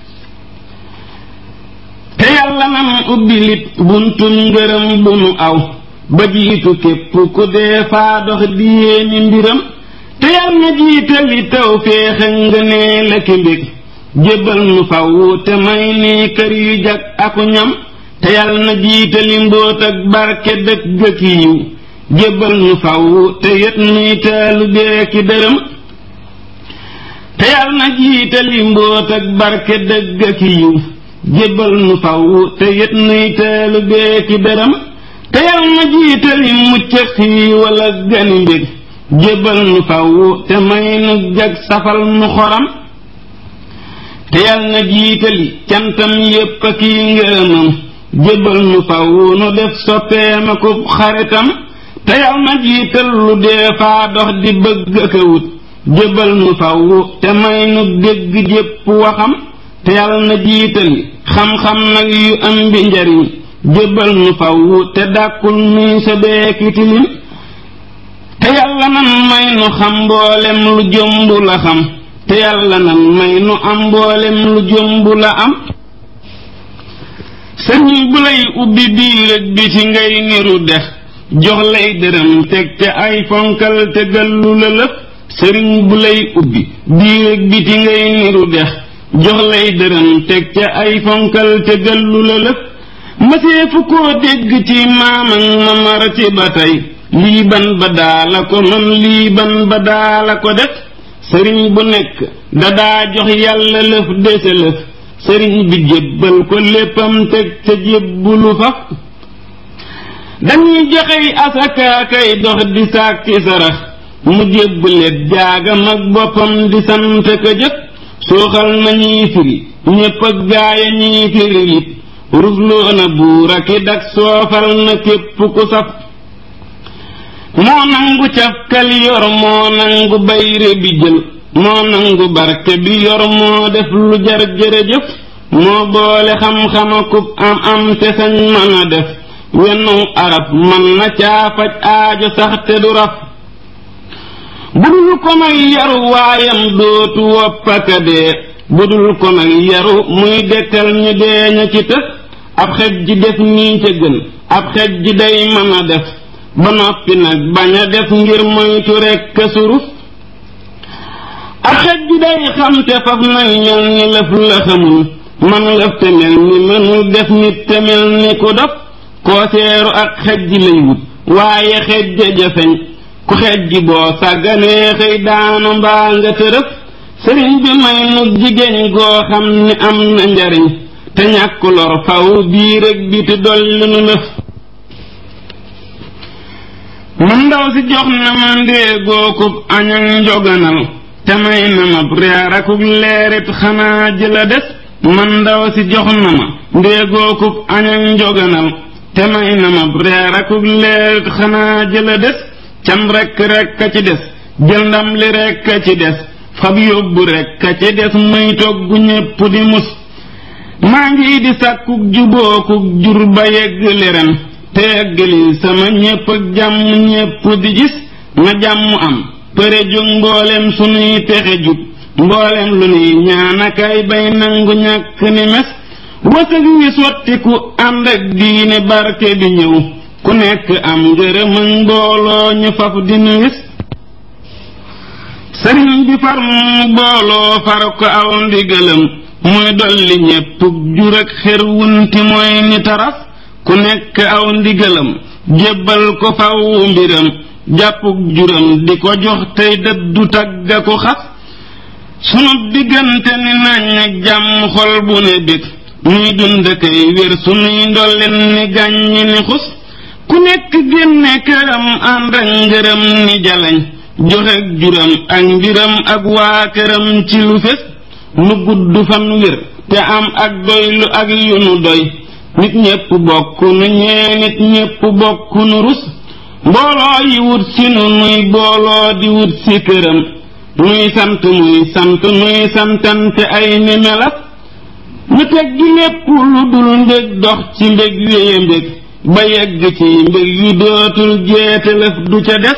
te yàlla nan ubbi lit buntum ngërëm bu nu aw ba jiitu képp ku dee faa dox di yéeni mbiram te yal na jiitali taw féexe nga nee la ki mbég jébbal nu faw te may ni kër yu jag aku ñam te yal na jiitali mbóot ak barke dëkk ki yiw jébbal nu faw te yët nuy teelu beeki dërëm te yal na jiitali mbóot ak barke dëgg ki yiw jébbal nu faw te yët nuy teelu beeki dërëm te yal na jiitali mucc xii wala gani mbég jébbal nu faw te may nu jag safal nu xoram te yal na jiitali cantam yépp a kii ngërëmam jébbal nu faw nu def soppeem ak xaritam te yal na jiital lu dee faa dox di bëgg ak a wut jébbal nu faw te may nu dégg jépp waxam te yal na jiitali xam-xam nag yu am bi njariñ jébbal nu faw te dàkkul nuy sa beeki tilim te yàlla nan may nu xam mboolem lu jomb la xam te yàlla nan may nu am mboolem lu jomb la am sëriñ bu lay ubbi biir ak biti ngay niru dex jox lay dërëm teg te ay fonkal te gallu la lëf sëriñ bu lay ubbi biir ak biti ngay niru dex jox lay dërëm teg te ay fonkal te gallu la lëf masee fu koo dégg ci maam ak mamar ci ba tey lii ban ba daala ko man lii ban ba daala ko def sëriñ bu nekk dadaa jox yàlla lëf dese lëf sëriñ bi jébbal ko léppam teg ca jébbulu faf dañuy joxey asaka kay dox di sàkki sarax mu jébbalet jaagam ak boppam di sant ka jëf suuxal nañuy firi ñépp ak gaaya ñuy firi it rusloo na buur ak i dak soofal na képp ku saf moo nangu cafkal yor moo nangu bayre bi jël moo nangu barke bi yor moo def lu jar jërëjëf moo boole xam-xamakub am am te sañ mën a def wennu arab mën na caafaj aajo sax te du raf budul ko nag yaru waayam dootu woppaka dee budul ko nag yaru muy dekkal ñu dee ña ci tës ab xej ji def nii ca gën ab xej ji day mën a def ba noppi nag bañ a def ngir moytu rekk suruf ab xej ji day xam te faf nag mel ni lëf la xamul man lëf te mel ni mënul def nit te mel ni ku dof koo seeru ak xej ji lay wut waaye xej ja jafeñ ku xej ji boo sàgganee xëy daanu mbaa nga tërëf sëriñ bi may nu jigéen goo xam ni am na njariñ te ñàkk lor faw biir ak biti dolli nu lëf man ndaw si jox na ma ndéegookub añak njoganal te may na ma reer akub leerit xanaa ji la des man ndaw si jox na ma ndéegookub añak njoganal te may na ma reer akub leerit xanaa ji la des cam rekk rekk a ci des jël ndam li rekk a ci des fab yóbbu rekk a ci des muy togg ñépp di mus maa ngi di sàkkuk jubookuk jur ba yegg li ren te yeggali sama ñépp ak jàmm ñépp di gis na jàmm am përe jóg mboolem sunuy pexe jub mboolem lu nuy ñaanakaay bay nangu ñàkk ni mes wësëg wi sottiku ànd ak diine barke bi ñëw ku nekk am ngërëm ak mbooloo ñu faf di nu wis sëriñ bi far mu booloo far ko aw ndigalam muy dolli ñépp jur ak xer wunti mooy ni taraf ku nekk aw ndigalam jébbal ko faw mbiram jàppuk juram di ko jox tey dëddu tagga ko xas sunu diggante ni nañ ak jàmm xol bu ne bég muy dund kay wér sunuy ndolleen ni gàññi ni xus ku nekk génne këram ànd ak ngërëm ni jalañ joxe juram ak mbiram ak waa këram ci lu fés nu gudd fan wér te am ak doylu ak yu nu doy nit ñépp bokk nu ñee nit ñépp bokk nu rus mbooloo yi wut si nu nuy booloo di wut si këram nuy sant muy sant nuy santante ay ni melas ñu teg gi lépp lu dul mbég dox ci mbég wéye mbég ba yegg ci mbég yu dootul jeetalëf du ca des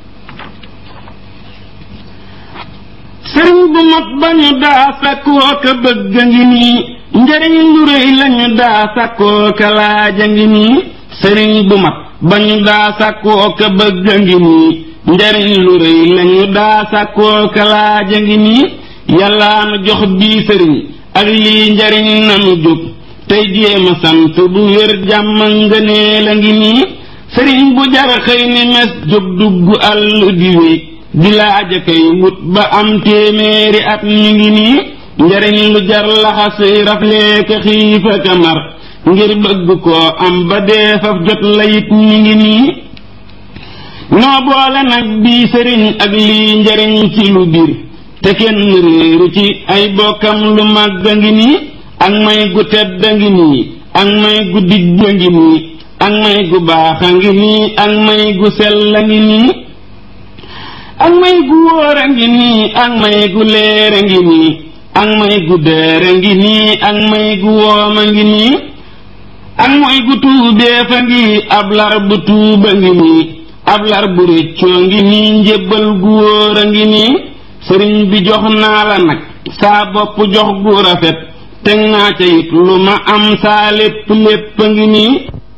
sëriñ bu mat ba ñu daa sakkoo ka bëgg a ngi nii njariñ lu rëy lañu daa sakkoo ka laaja ngi nii sëriñ bu mat ba ñu daa sakkoo ka bëgg a ngi nii njariñ lu rëy lañu daa sakkoo ka laaja ngi nii yàllaa nu jox bii sëriñ ak lii njariñ nanu jóg tey jéema sant bu wér jàmm ngënee la ngi nii sëriñ bu jar xëy ni mes jóg dugg àll di wéy di laaja kay wut ba am téeméeri at mi ngi nii njariñ lu jar laxas rafleeka xiifa ka mar ngir bëgg koo am ba dee faf jot la it mi ngi nii noo boole nag bii sëriñ ak lii njariñ ci lu biir te kenn réeru ci ay bokkam lu màgg a ngi nii ak may gu tedd a ngi nii ak may gu dijj a ngi nii ak may gu baax a ngi nii ak may gu sell a ngi nii ak may gu wóor a ngi nii ak may gu leer a ngi nii ak may gu dër a ngi nii ak may gu woom a ngi nii ak mooy gu tuubeef a ngi ab lar bu tuuba ngi nii ab lar bu réccoo ngi nii njébbal gu wóor a ngi nii sëriñ bi jox naa la nag saa bopp jox gu rafet teg naa ca it lu ma am saa lépp lépp a ngi nii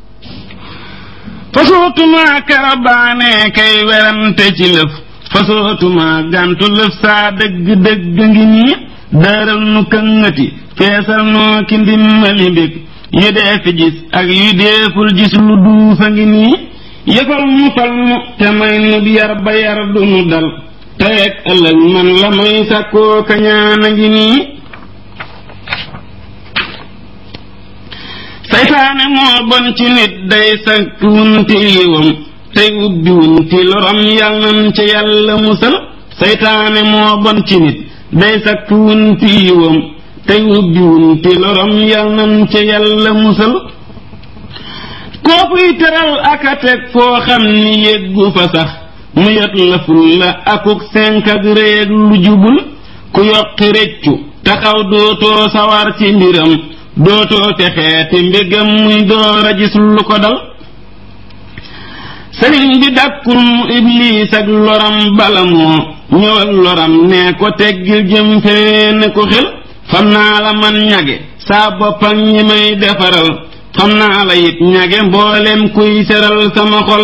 fasootuma karabaane kay werante ci lëf fasootuma gàntu lëf saa dëgg dëgg ngi nii daaral nu këngati feesal noo ki ndimmali mbég yu dee fi gis ak yu deeful gis lu duufa ngi nii yëfal mu fal mu te may nu yar ba yar du nu dal tey ak ëllëg man la may sàkkoo kañaan a ngi nii saytaane moo bon ci nit day sakk wunti yiwam tey ubbi wunti loram yal nan ca yàlla musal saytaane moo bon ci nit day sakk wunti yiwam tey ubbi wunti loram yal nan ca yàlla musal koo fuy teral aka teg foo xam ni yeggu fa sax mu yot la ful la akuk senk ak réeg lu jubul ku yokki reccu taxaw dootoo sawar ci mbiram dootoo texeeti mbégam muy door a gis lu ko dal sëriñ bi dàkkul mu ibliis ak loram bala moo ñëw ak loram ne ko teggil jëm fee ne ko xel xam naa la man ñage saa boppam ñi may defaral xam naa la it ñage mboolem kuy seral sama xol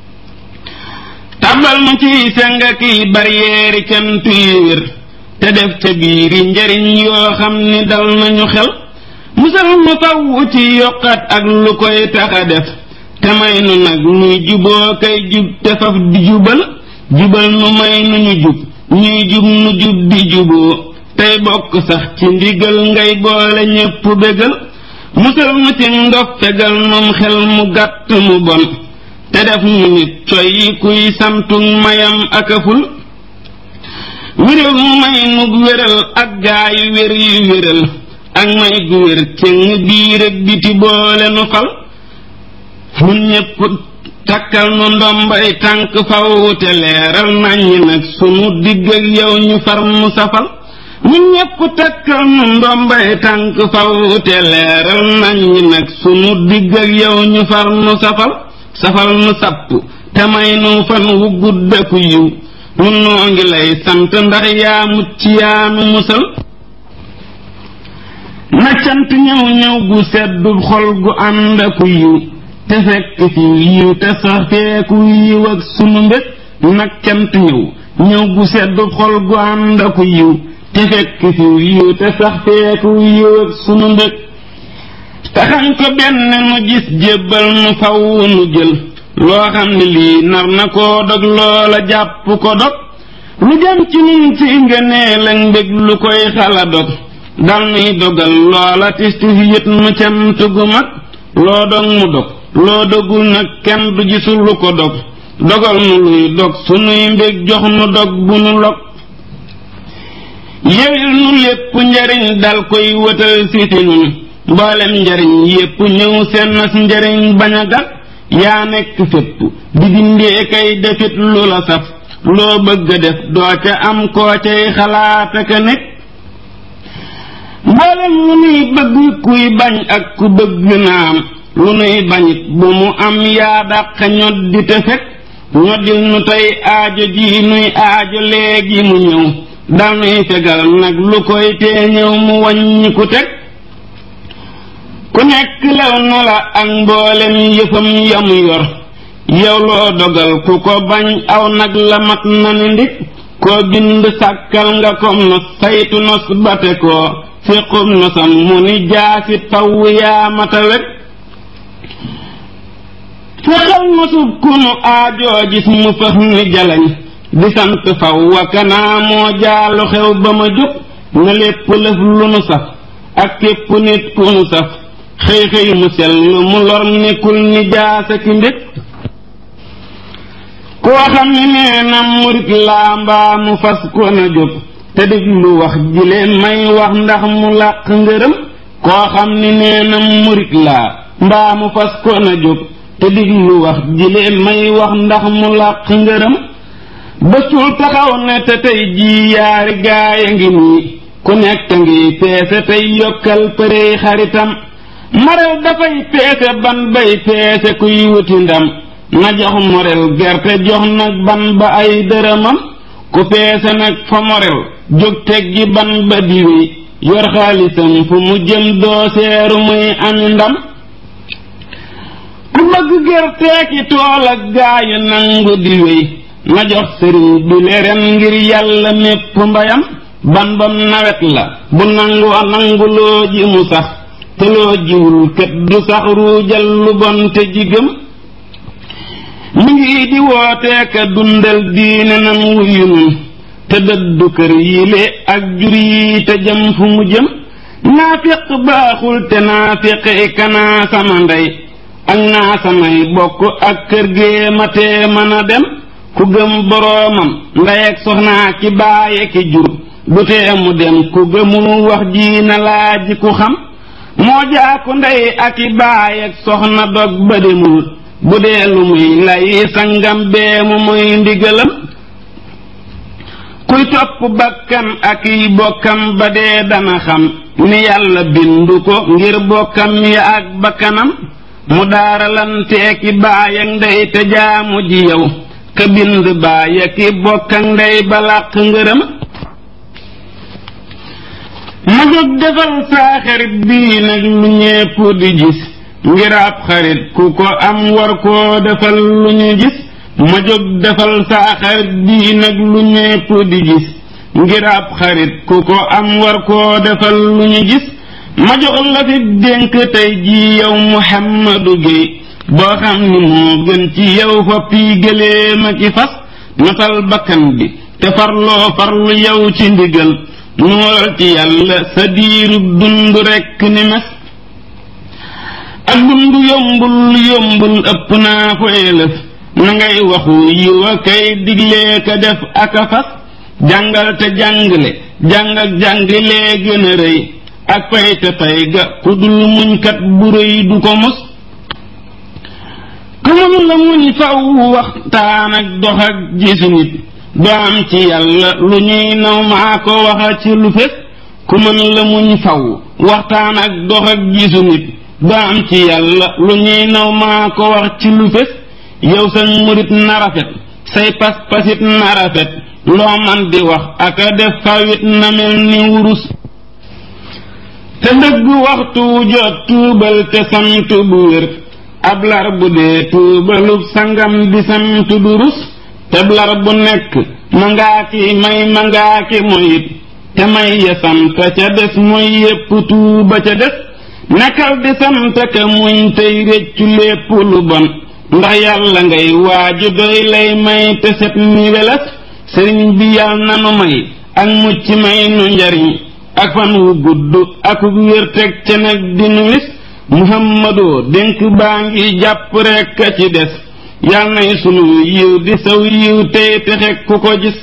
tàbbal mu ciy senga kiy baryeeri cant yi wér te def ca biiri njariñ yoo xam ni dal nañu xel musal mu fawwu ci yokkat ak lu koy taxa def te may nu nag nuy juboo kay jub te faf di jubal jubal nu may nu ñu jub ñuy jub nu jub di juboo tey bokk sax ci ndigal ngay boole ñépp bégal musal nu ci ndof fegal num xel mu gàtt mu bon te def nu nit coy yi kuy samtug mayam akaful wéral mu may nu wéral ak gaa yu wér yu wéral ak may gu wér cëng biir ak biti boole nu fal nun ñépp takkal nu ndombay tànk faw te leeral naññi nag sunu digg ak yow ñu far mu safal ñun ñépp takkal nu ndombay tànk faw te leeral naññi nag sunu digg ak yow ñu far mu safal safal nu sapp te may nu fan wu gudd ak yiw nun noo ngi lay sant ndax yaa mucc yaa nu musal na cant ñëw ñëw gu seddu xol gu ànd ak yiw te fekk fi yiw te sax feeku yiw ak sunu mbég nag cant ñëw ñëw gu seddu xol gu ànd ak yiw te fekk fi yiw te sax feeku yiw ak sunu mbég taxañ ko benn nu gis jébbal nu faw nu jël loo xam ne lii nar na koo dog loola jàpp ko dog lu jëm ci nun ci ngëneel ak mbég lu koy xala dog dal nuy dogal loola tis tis yët nu cant gu mag loo dog mu dog loo dogul nag kenn du gisul lu ko dog dogal nu luy dog sunuy mbég jox nu dog bu nu log yewil nu lépp njariñ dal koy wëtal si fi nun mboolem njariñ yépp ñëw seen nas njariñ bañ a gat yaa nekk fépp di dindee kay defit lu la saf loo bëgg a def doo ca am koo cay xalaat ak a nekk mboolem lu nuy bëgg kuy bañ ak ku bëgg na am lu nuy bañit bu mu am yaa dàq ñoddi te fekk ñoddil nu tey aajo ji nuy aajo léegi mu ñëw dal nuy fegal nag lu koy tee ñëw mu wàññi ku teg ku nekk lew na la ak mboolem yëfam yamu yor yow loo dogal ku ko bañ aw nag la mat na ni ndig koo bind sàkkal nga kom nos saytu nos bate koo féqum nosam mu ni jaasi taw yaa mata wet fexal nosub kunu aajoo gis mu fëx ni jalañ di sant faw wakanaa moo jaalu xew ba ma jóg na lépp lëf lu nu saf ak képp nit ku nu saf xëy xëy mu sell mu lor nekkul ni jaasa ki mbég koo xam ne nee na murit laa mbaa mu fas ko na jóg te déglu wax jile may wax ndax mu làq ngërëm koo xam ne nee na murit laa mbaa mu fas ko na jóg te déglu wax jile may wax ndax mu làq ngërëm bësul taxaw ne te tey jii yaari gaaya ngi nii ku nekk ngi peese tey yokkal përey xaritam marel dafay peese ban bay peese kuy wuti ndam na jox morel gerte jox nag ban ba ay dërëmam ku peese nag fa morel jóg teggi ban ba diwi yor xaalisam fu mu jëm doo seeru muy ami ndam ku bëgg gerteeki tool ak gaayu nangu di wéy na jox sëriñ bi leen ngir yàlla mépp mbayam ban bam nawet la bu nangoo nanguloo ji mu sax te loo jiwul kët du sax ruujal lu bon te jigëm mi ngi di wooteeka dundal diine nan wuyu nun te dëddu kër yile ak jur yi te jëm fu mu jëm naafiq baaxul te naafiqi kanaa sama ndey ak naa samay bokk ak kër gee ma tee mën a dem ku gëm boroomam ndey ak soxnaa ki baaye ki jur du tee mu dem ku gëmul wax ji na laaji ku xam moo jaaku ndey ak i baay ak soxna dog ba demul bu dee lu muy lay sangam bee mu muy ndigalam kuy topp bakkan ak i bokkam ba dee dana xam ni yàlla bindu ko ngir bokkam ya ak bakkanam mu daaralanteeki baay ak ndey te jaamu ji yow ka bind baay ak i bokk ak ndey ba làq ngërëm ma jóg defal saa xarit bii nag lu ñépp di gis ngir ab xarit ku ko am war koo defal lu ñu gis ma jóg defal saa xarit bii nag lu ñépp di gis ngir ab xarit ku ko am war koo defal lu ñu gis ma jox la fi dénk tey jii yow Muhammadu Géey boo xam ni moo gën ci yow foppi gëléem a ki fas notal bakkan bi te farloo farlu yow ci ndigal nuural ci yàlla sa diirub dund rekk ni mes ak dund yombul yombul ëpp naa fa élëf na ngay waxu yiw a kay diglee ka def ak a fas jàngal te jàngale jàng ak jàngilee gën a rëy ak pay te pay ga ku dul muñkat bu rëy du ko mos ku mun la muñ faw waxtaan ak dox ak gisu nit doo am ci yàlla lu ñuy naw maa ko waxa ci lu fés ku mën la muñ faw waxtaan ak dox ak gisu nit doo am ci yàlla lu ñuy naw maa ko wax ci lu fés yow sa murit na rafet say pas-pasit na rafet loo man di wax ak a def fawit na mel ni wurus te dëgg waxtu jot tuubal te sant bu wér ab lar bu dee tuubalub sangam di sant du rus teblar bu nekk mangaa ki may mangaa ki moyit te may ya sant ca des mooy yépp tuuba ca des nekkal di sant ka muñ tey réccu lépp lu bon ndax yàlla ngay waaju doy lay may te set ni weles sëriñ bi yàlla nanu may ak mucc may nu njariñ ak fan wu gudd ak wér teg ca nag di nu wis muhammadoo dénk baa ngi jàpp rekk a ci des yal nay sunu yiw di saw yiw tey texe ku ko gis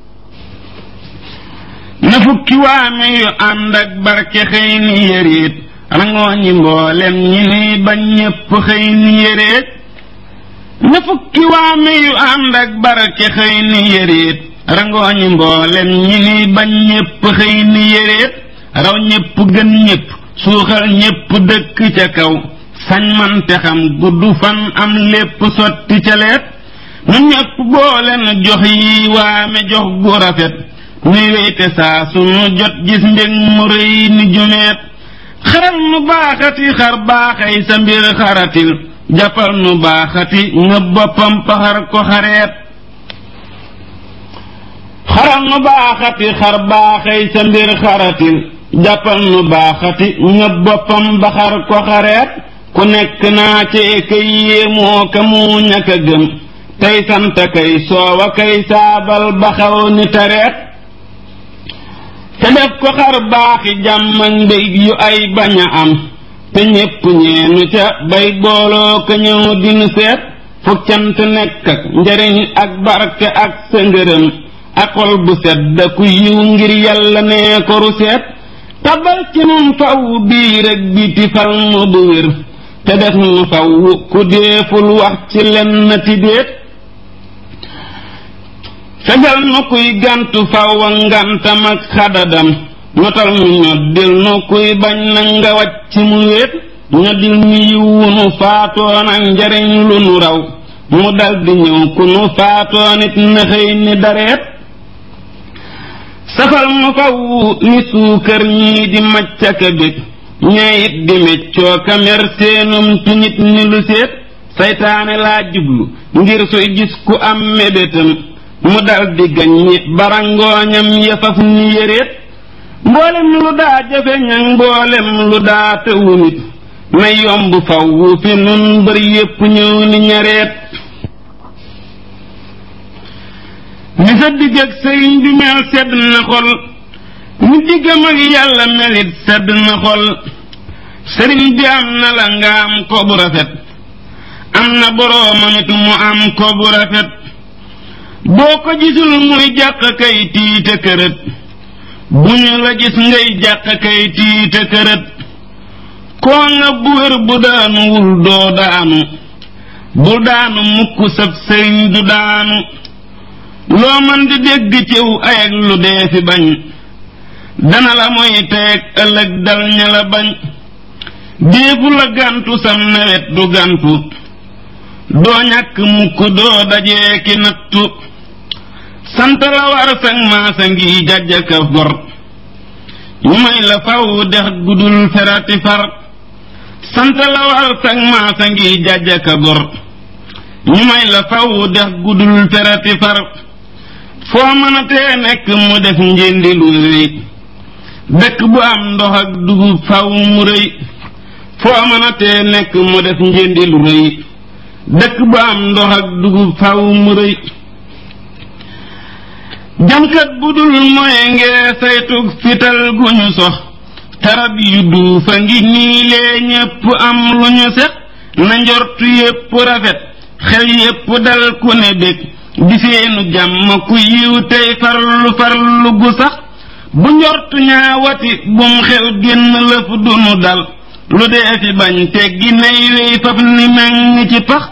na fukki waame yu ànd ak barke xëy ni yëreet rangoo ñi mboolem ñi nuy bañ ñépp xëy ni yëreet na fukki waame yu ànd ak barke xëy ni yëreet rangoo ñi mboolem ñi nuy bañ ñépp xëy ni yëreet raw ñépp gën ñépp suuxal ñépp dëkk ca kaw sañ man te xam gudd fan am lépp sotti ca leet nu ñépp booleen jox yi waame jox gu rafet nuy weyte saa sunu jot gis mbég mu rëy ni jumeet xaral nu baaxati xar baaxay sa mbir xaratil jàppal nu baaxati nga boppam paxar ko xareet xaral nu baaxati xar baaxay sa mbir xaratil jàppal nu baaxati nga boppam ba xar ko xareet ku nekk naa ci kay yéemoo ka mu ñàkk a gëm tey sant kay soowa kay saabal ba xaw ni tareet te def ko xar baaxi jàmm ak mbég yu ay bañ a am te ñépp ñeenu ca bay booloo ka ñëw dinu seet fukk cant nekk ak njariñ ak barke ak sa ngërëm ak xol bu sedd ku yiw ngir yàlla nee ko ru seet tabal ci nun faw biir ak biti fal mu bu wér te def nu faw ku deeful wax ci lenn ti déet fegal nu kuy gàntu faw a ngantam ak xadadam notal nu ñoddil nu kuy bañ na nga wàcc mu wéet ñoddil nu yiwunu faatoon ak njariñ lu nu raw mu daldi ñëw ku nu faatoon it na xëy ni dareet safal mu faw ni suukar ñii di maccaka bég ñeeyit di meccoo kamer seenum tuñit ni lu seet saytaane laa jublu ngir suy gis ku am mébétam mu daldi gaññi barangooñam yafaf ni yéreet mboolem lu daa jafe ñaŋ mboolem lu daa tëwu nit na yomb faw fi nun bër yépp ñëw ni ñareet ni sa digg ak sëriñ bi mel sedd na xol ni diggam ak yàlla melit sedd na xol sëriñ bi am na la nga am ko bu rafet am na boroomam it mu am ko bu rafet boo ko gisul muy jàq kay tiite kërët bu ñu la gis ngay jàq kay tiite kërët koo nga bu wér bu daanuwul doo daanu bu daanu mukk sab sëriñ du daanu loo man di dégg ciw ayag lu dee fi bañ dana la moy teeg ëllëg dal ña la bañ déefu la gàntu sam nawet du gàntu doo ñàkk mukk doo dajee ki nattu sant la war sag maasa ngi jàjjaka gor ñu may la faw dex gudul ferati far sant la war sag maasa ngi jàjjaka gor ñu may la faw dex gudul ferati far foo mën a tee nekk mu def njëndi lu rëy dëkk bu am ndox ak dugub faw mu rëy foo mën a tee nekk mu def njëndi lu rëy dëkk bu am ndox ak dugub faw mu rëy jamkat bu dul mooy ngee saytug fital gu ñu sox tarab yu duufa ngi nii lee ñépp am lu ñu set na njortu yépp rafet xel yépp dal ku ne bég di seenu jàmm ku yiw tey farlu farlu gu sax bu njortu ñaawati bum xel génn lëf dunu dal lu dee fi bañ teggi nay wey faf ni meŋ ci pax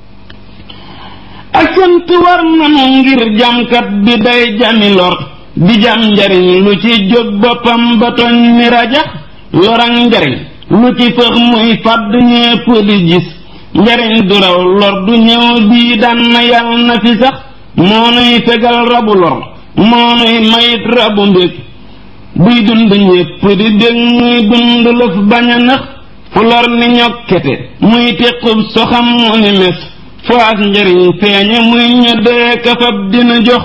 ak sant war nanu ngir jamkat bi day jami lor di jam njariñ lu ci jóg boppam ba toñ ni rajax lorang njariñ lu ci fëx muy fàdd ñépp di gis njariñ du raw lor du ñëw bii daan na yal na fi sax moo nuy fegal rabu lor moo nuy mayit rabu mbég buy dund ñépp di dég muy dund lëf bañ a nax fu lor ni ñokkete muy tequb soxam mu ni mes faas njariñ feeñe muy ñoddee kafab dina jox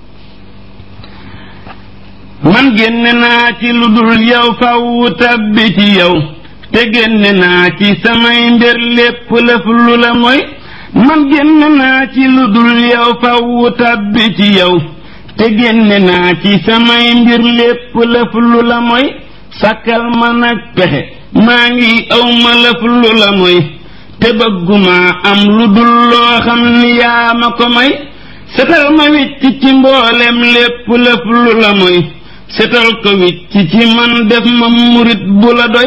man génne naa ci lu dul yow faw tabbi ci yow te génne naa ci samay mbir lépp lëf lu la mooy man génne naa ci lu dul yow faw tabbi ci yow te génne naa ci samay mbir lépp lëf lu la mooy sàkkal ma nag pexe maa ngi aw ma lëf lu la mooy te bëgguma am lu dul loo xam ni yaa ma ko may setal ma wicc ci mboolem lépp lëf lu la mooy setal ko wicc ci man def ma murit bu la doy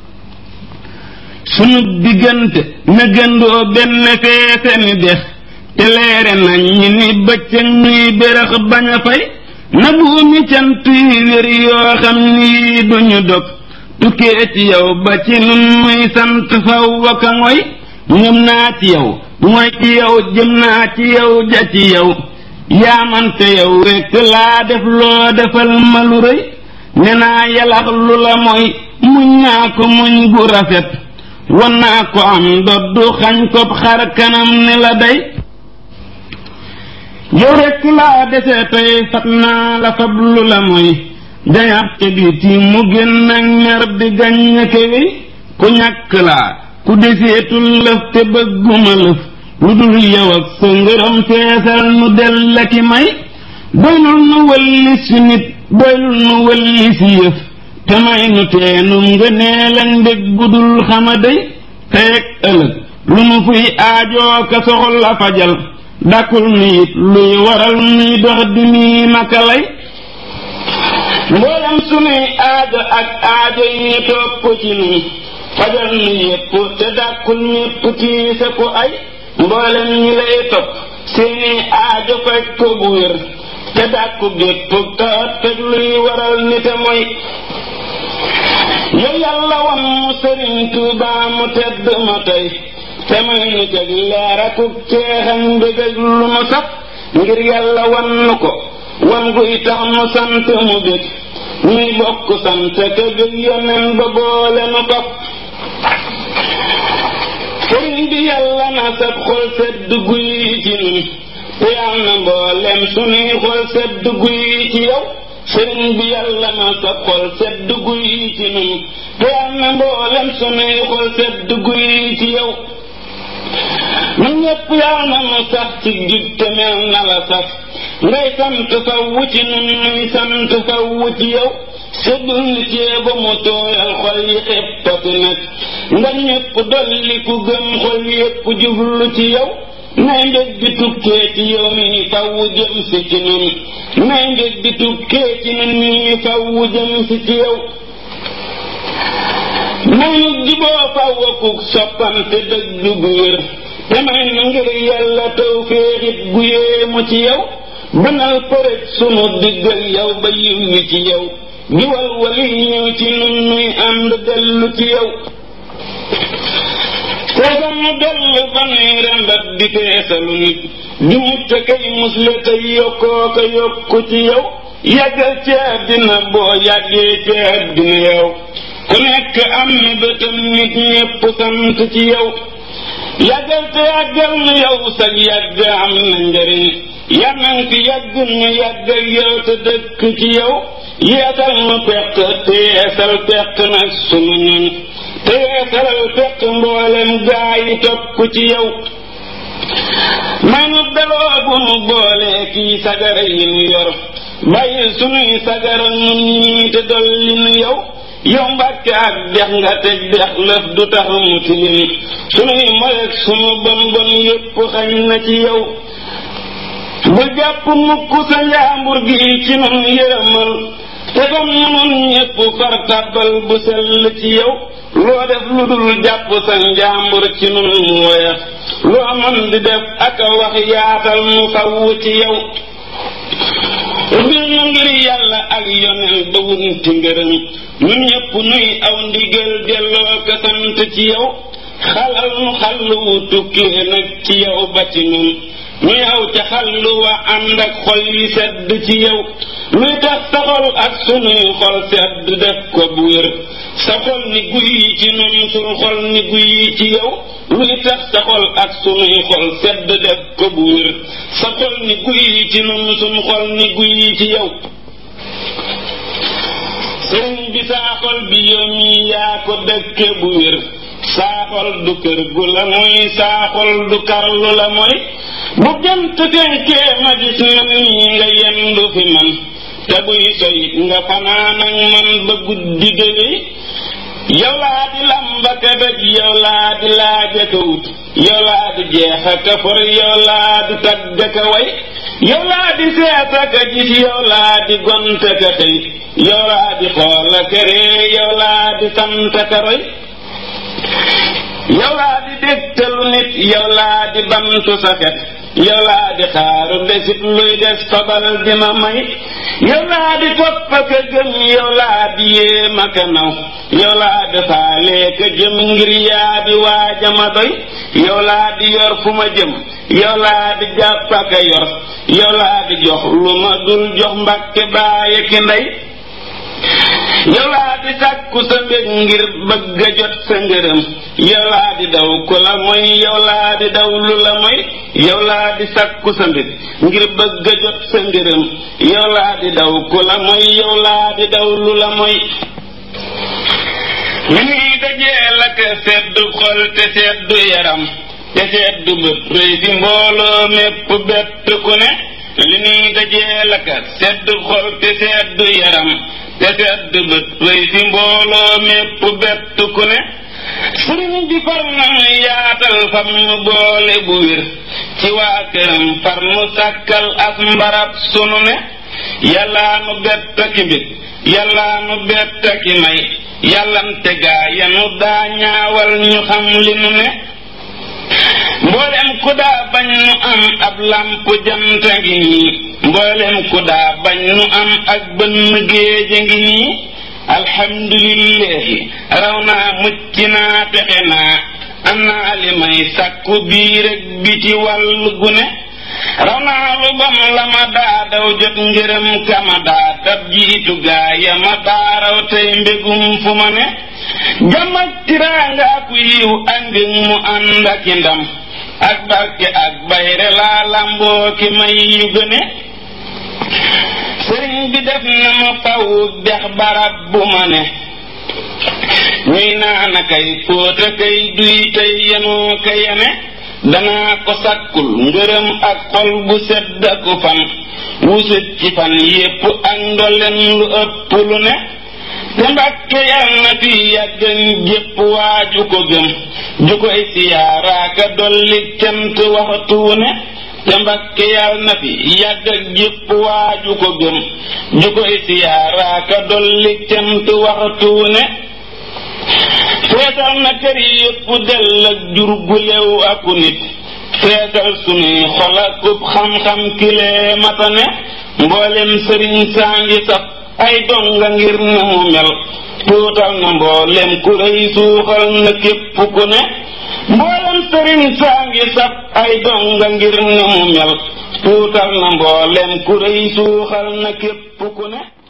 sunu diggante na gëndoo benn feese ni dex te leere nañ ñi ni bëccëg nuy bérax bañ a fay na buumi cant yi wér yoo xam ni duñu dog tukkee ci yow ba ci nun muy sant faw waka ngoy ñëm naa ci yow mooy ci yow jëm naa ci yow ja ci yow yaamante yow rekk laa def loo defal ma lu rëy ne naa yalax lu la mooy muñ naa ko muñ gu rafet wan naa ko am doddu xañ ko xar kanam ni la day yow rekk laa dese tey fat naa la fab lu la mooy jañax ca biti mu génn ak mer di gaññ kewi ku ñàkk laa ku deseetul lëf te bëgguma lëf lu dul yow ak sa ngërëm feesal nu del la ki may doylul nu wëlli si nit doylul nu wëlli si yëf te may nu teenum ngëneel ak mbég gudul xama day teeg ëllëg lu nu fuy aajoo ka soxla fajal dàkkul nu it luy waral nuy dox di nii naka lay mboolem sunuy aajo ak aajo yi topp ci nun fajal nu yépp te dàkkul ñépp tiise ku ay mboolem ñi lay topp seeni aajo faj ko bu wér te dàkku gépp tawat teg luy waral nite mooy yow yàlla wan mu sëriñ Tuubaa mu tedd ma tey te may nu teg leer akuk ceexam mbég ak lu mu saf ngir yàlla wan nu ko wan guy tax mu sant mu bég ñuy bokk sant te bég yonen ba boole nu faf sëriñ bi yàlla na sab xol sedd guy ci nun te yàlla na mboolem sunuy xol sedd guy ci yow sëriñ bi yàlla na sab xol sedd guy ci nun te yàlla na mboolem sunuy xol sedd guy ci yow nu ñépp yàlla na nu sax ci jub te mel na la sax ngay sant fawwu ci nun nuy sant fawwu ci yow seddul ni ceeba mu tooyal xol yi xeppati nag nga ñépp dolli ku gëm xol yépp jublu ci yow nay mbég di tukkee ci yow mi fawwu jëm si ci nun nay mbég di tukkee ci nun mi fawwu jëm si ci yow may nu jiboo fawwa kuk soppante dëgg gu wér te may nu ngir yàlla taw féexit gu yéemu ci yow banal përëg sunu diggal yow ba yiw wi ci yow giwal wali ñëw ci nun nuy ànd dellu ci yow seesam nu dellu ba nuy rembat di feesalu nit di mutta kay musle tey yokkoo ko yokku ci yow yàggal ci àddina boo yàggee ci àddina yow ku nekk am na bëtam nit ñépp sant ci yow yàggal te yàggal nu yow sag yàgg am na njariñ yànnan fi yàgg nu yàgg ak yow te dëkk ci yow yeesal nu peq te yeesal peq nag sunu ñun te yeesalal peq mboolem gaa yi topp ci yow may nu daloo bu nu boolee kii sagara yi nu yor bàyyi sunuy sagara nun ñii te dolli nu yow yow mbàkke ak dex nga teg dex lëf du tax mu tilim sunuy moyeg sunu bon bon yépp xañ na ci yow bu jàpp mukk sa njaambur gi ci nun yërëmal te comme nun ñépp far tàbbal bu sell ci yow loo def lu dul jàpp sa njaambur ci nun mu woya loo mën di def ak a wax yaatal mu fawwu ci yow ubbil nu ngir yàlla ak yoneen ba wunti ngërëm ñun ñépp nuy aw ndigal delloo ko sant ci yow xalal nu xallu wu tukkee nag ci yow ba ci nun nuy aw ca xallu wa ànd ak xol yi sedd ci yow luy tax sa xol ak sunuy xol sedd def ko bu wér sa xol ni guy ci nun sul xol ni guy ci yow luy tax sa xol ak sunuy xol sedd def ko bu wér sa xol ni guy ci nun sun xol ni guy ci yow sëriñ bi saa xol bi yow mi yaa ko dëkke bu wér saa xol du kër gu la mooy saa xol du karlu la mooy bu jant fenkee ma gis man nii nga yendu fi man te buy soyit nga fanaan ak man ba guddi géwéy yow laa di lambaka daj yow laa di laaja ka wut yow laa di jeexa ka for yow laa di tagga ka way yow laa di seeta ka gis yow laa di gonta ka xëy yow laa di xoola ka ree yow laa di santa ka roy yow laa di dégtalu nit yow laa di bantu sa xet yow laa di xaaru desit luy des fabal dina may yow laa di topp ka gëm yow laa di yéema ka naw yow laa di faalee ka jëm ngir yaa di waajama doy yow laa di yor fu ma jëm yow laa di jàpp ka yor yow laa di jox lu ma dul jox mbàkke baaye ki ndey yow laa di sàkku sa mbég ngir bëgg a jot sa ngërëm yow laa di daw ku la mooy yow laa di daw lu la mooy yow laa di sàkku sa mbég ngir bëgg a jot sa ngërëm yow laa di daw ku la mooy yow laa di daw lu la mooy li ñuy dajee la ka sedd xol te seddu yaram te seddu bët rëy fi mbooloo mépp bett ku ne li ñuy dajee la ka sedd xol te seddu yaram te sedd bët rëy fi mbooloo mépp bett ku ne sëriñ bi far na mu yaatal fam mu boole bu wér ci waa këram far mu sàkkal as mbarab sunu ne yàllaa nu bett ki mbit yàllaa nu bett ki may yàllante gaa yanu daa ñaawal ñu xam li nu ne mboolem ku daa bañ nu am ab làmp jant ngi nii mboolem ku daa bañ nu am ak bënn géej ngi nii alhamdulillahi raw naa mucc naa pexe naa am naa li may sàkku biir ak biti wàll gu ne raw naa lu bam la ma daa daw jot ngërëm kama daa dab jiitu gaa ya ma daa raw tey mbégum fu ma ne jàmm ak tiraanga ak yiw ak mbég mu ànd ak i ndam ak barke ak bayre laa lamboo ki may yu gëne sëriñ bi def na ma faw dex barab bu ma ne ñuy naana kay fóota kay duy tey yenoo ka yene danaa ko sàkkul ngërëm ak xol bu sedd aku fan wusut ci fan yépp ak ndolleen lu ëpp lu ne te mbàkke yal na fi yàggan jépp waaju ko gëm ju koy siyaaraaka dolli cant waxtu ne te mbàkke yal na fi yàgg ak jépp waaju ko gëm ju koy siyaaraaka dolli cant waxtu ne feesal na kër yépp dell ak jur gu lew aku nit feesal sunuy xol akub xam-xam kilee matane mboolem sëriñ saa ngi saf ay donga ngir na mu mel tuutal na mboolem ku rëy suuxal na képp ku ne mboolem sëriñ saa ngi saf ay donga ngir na mu mel tuutal na mboolem ku rëy suuxal na képp ku ne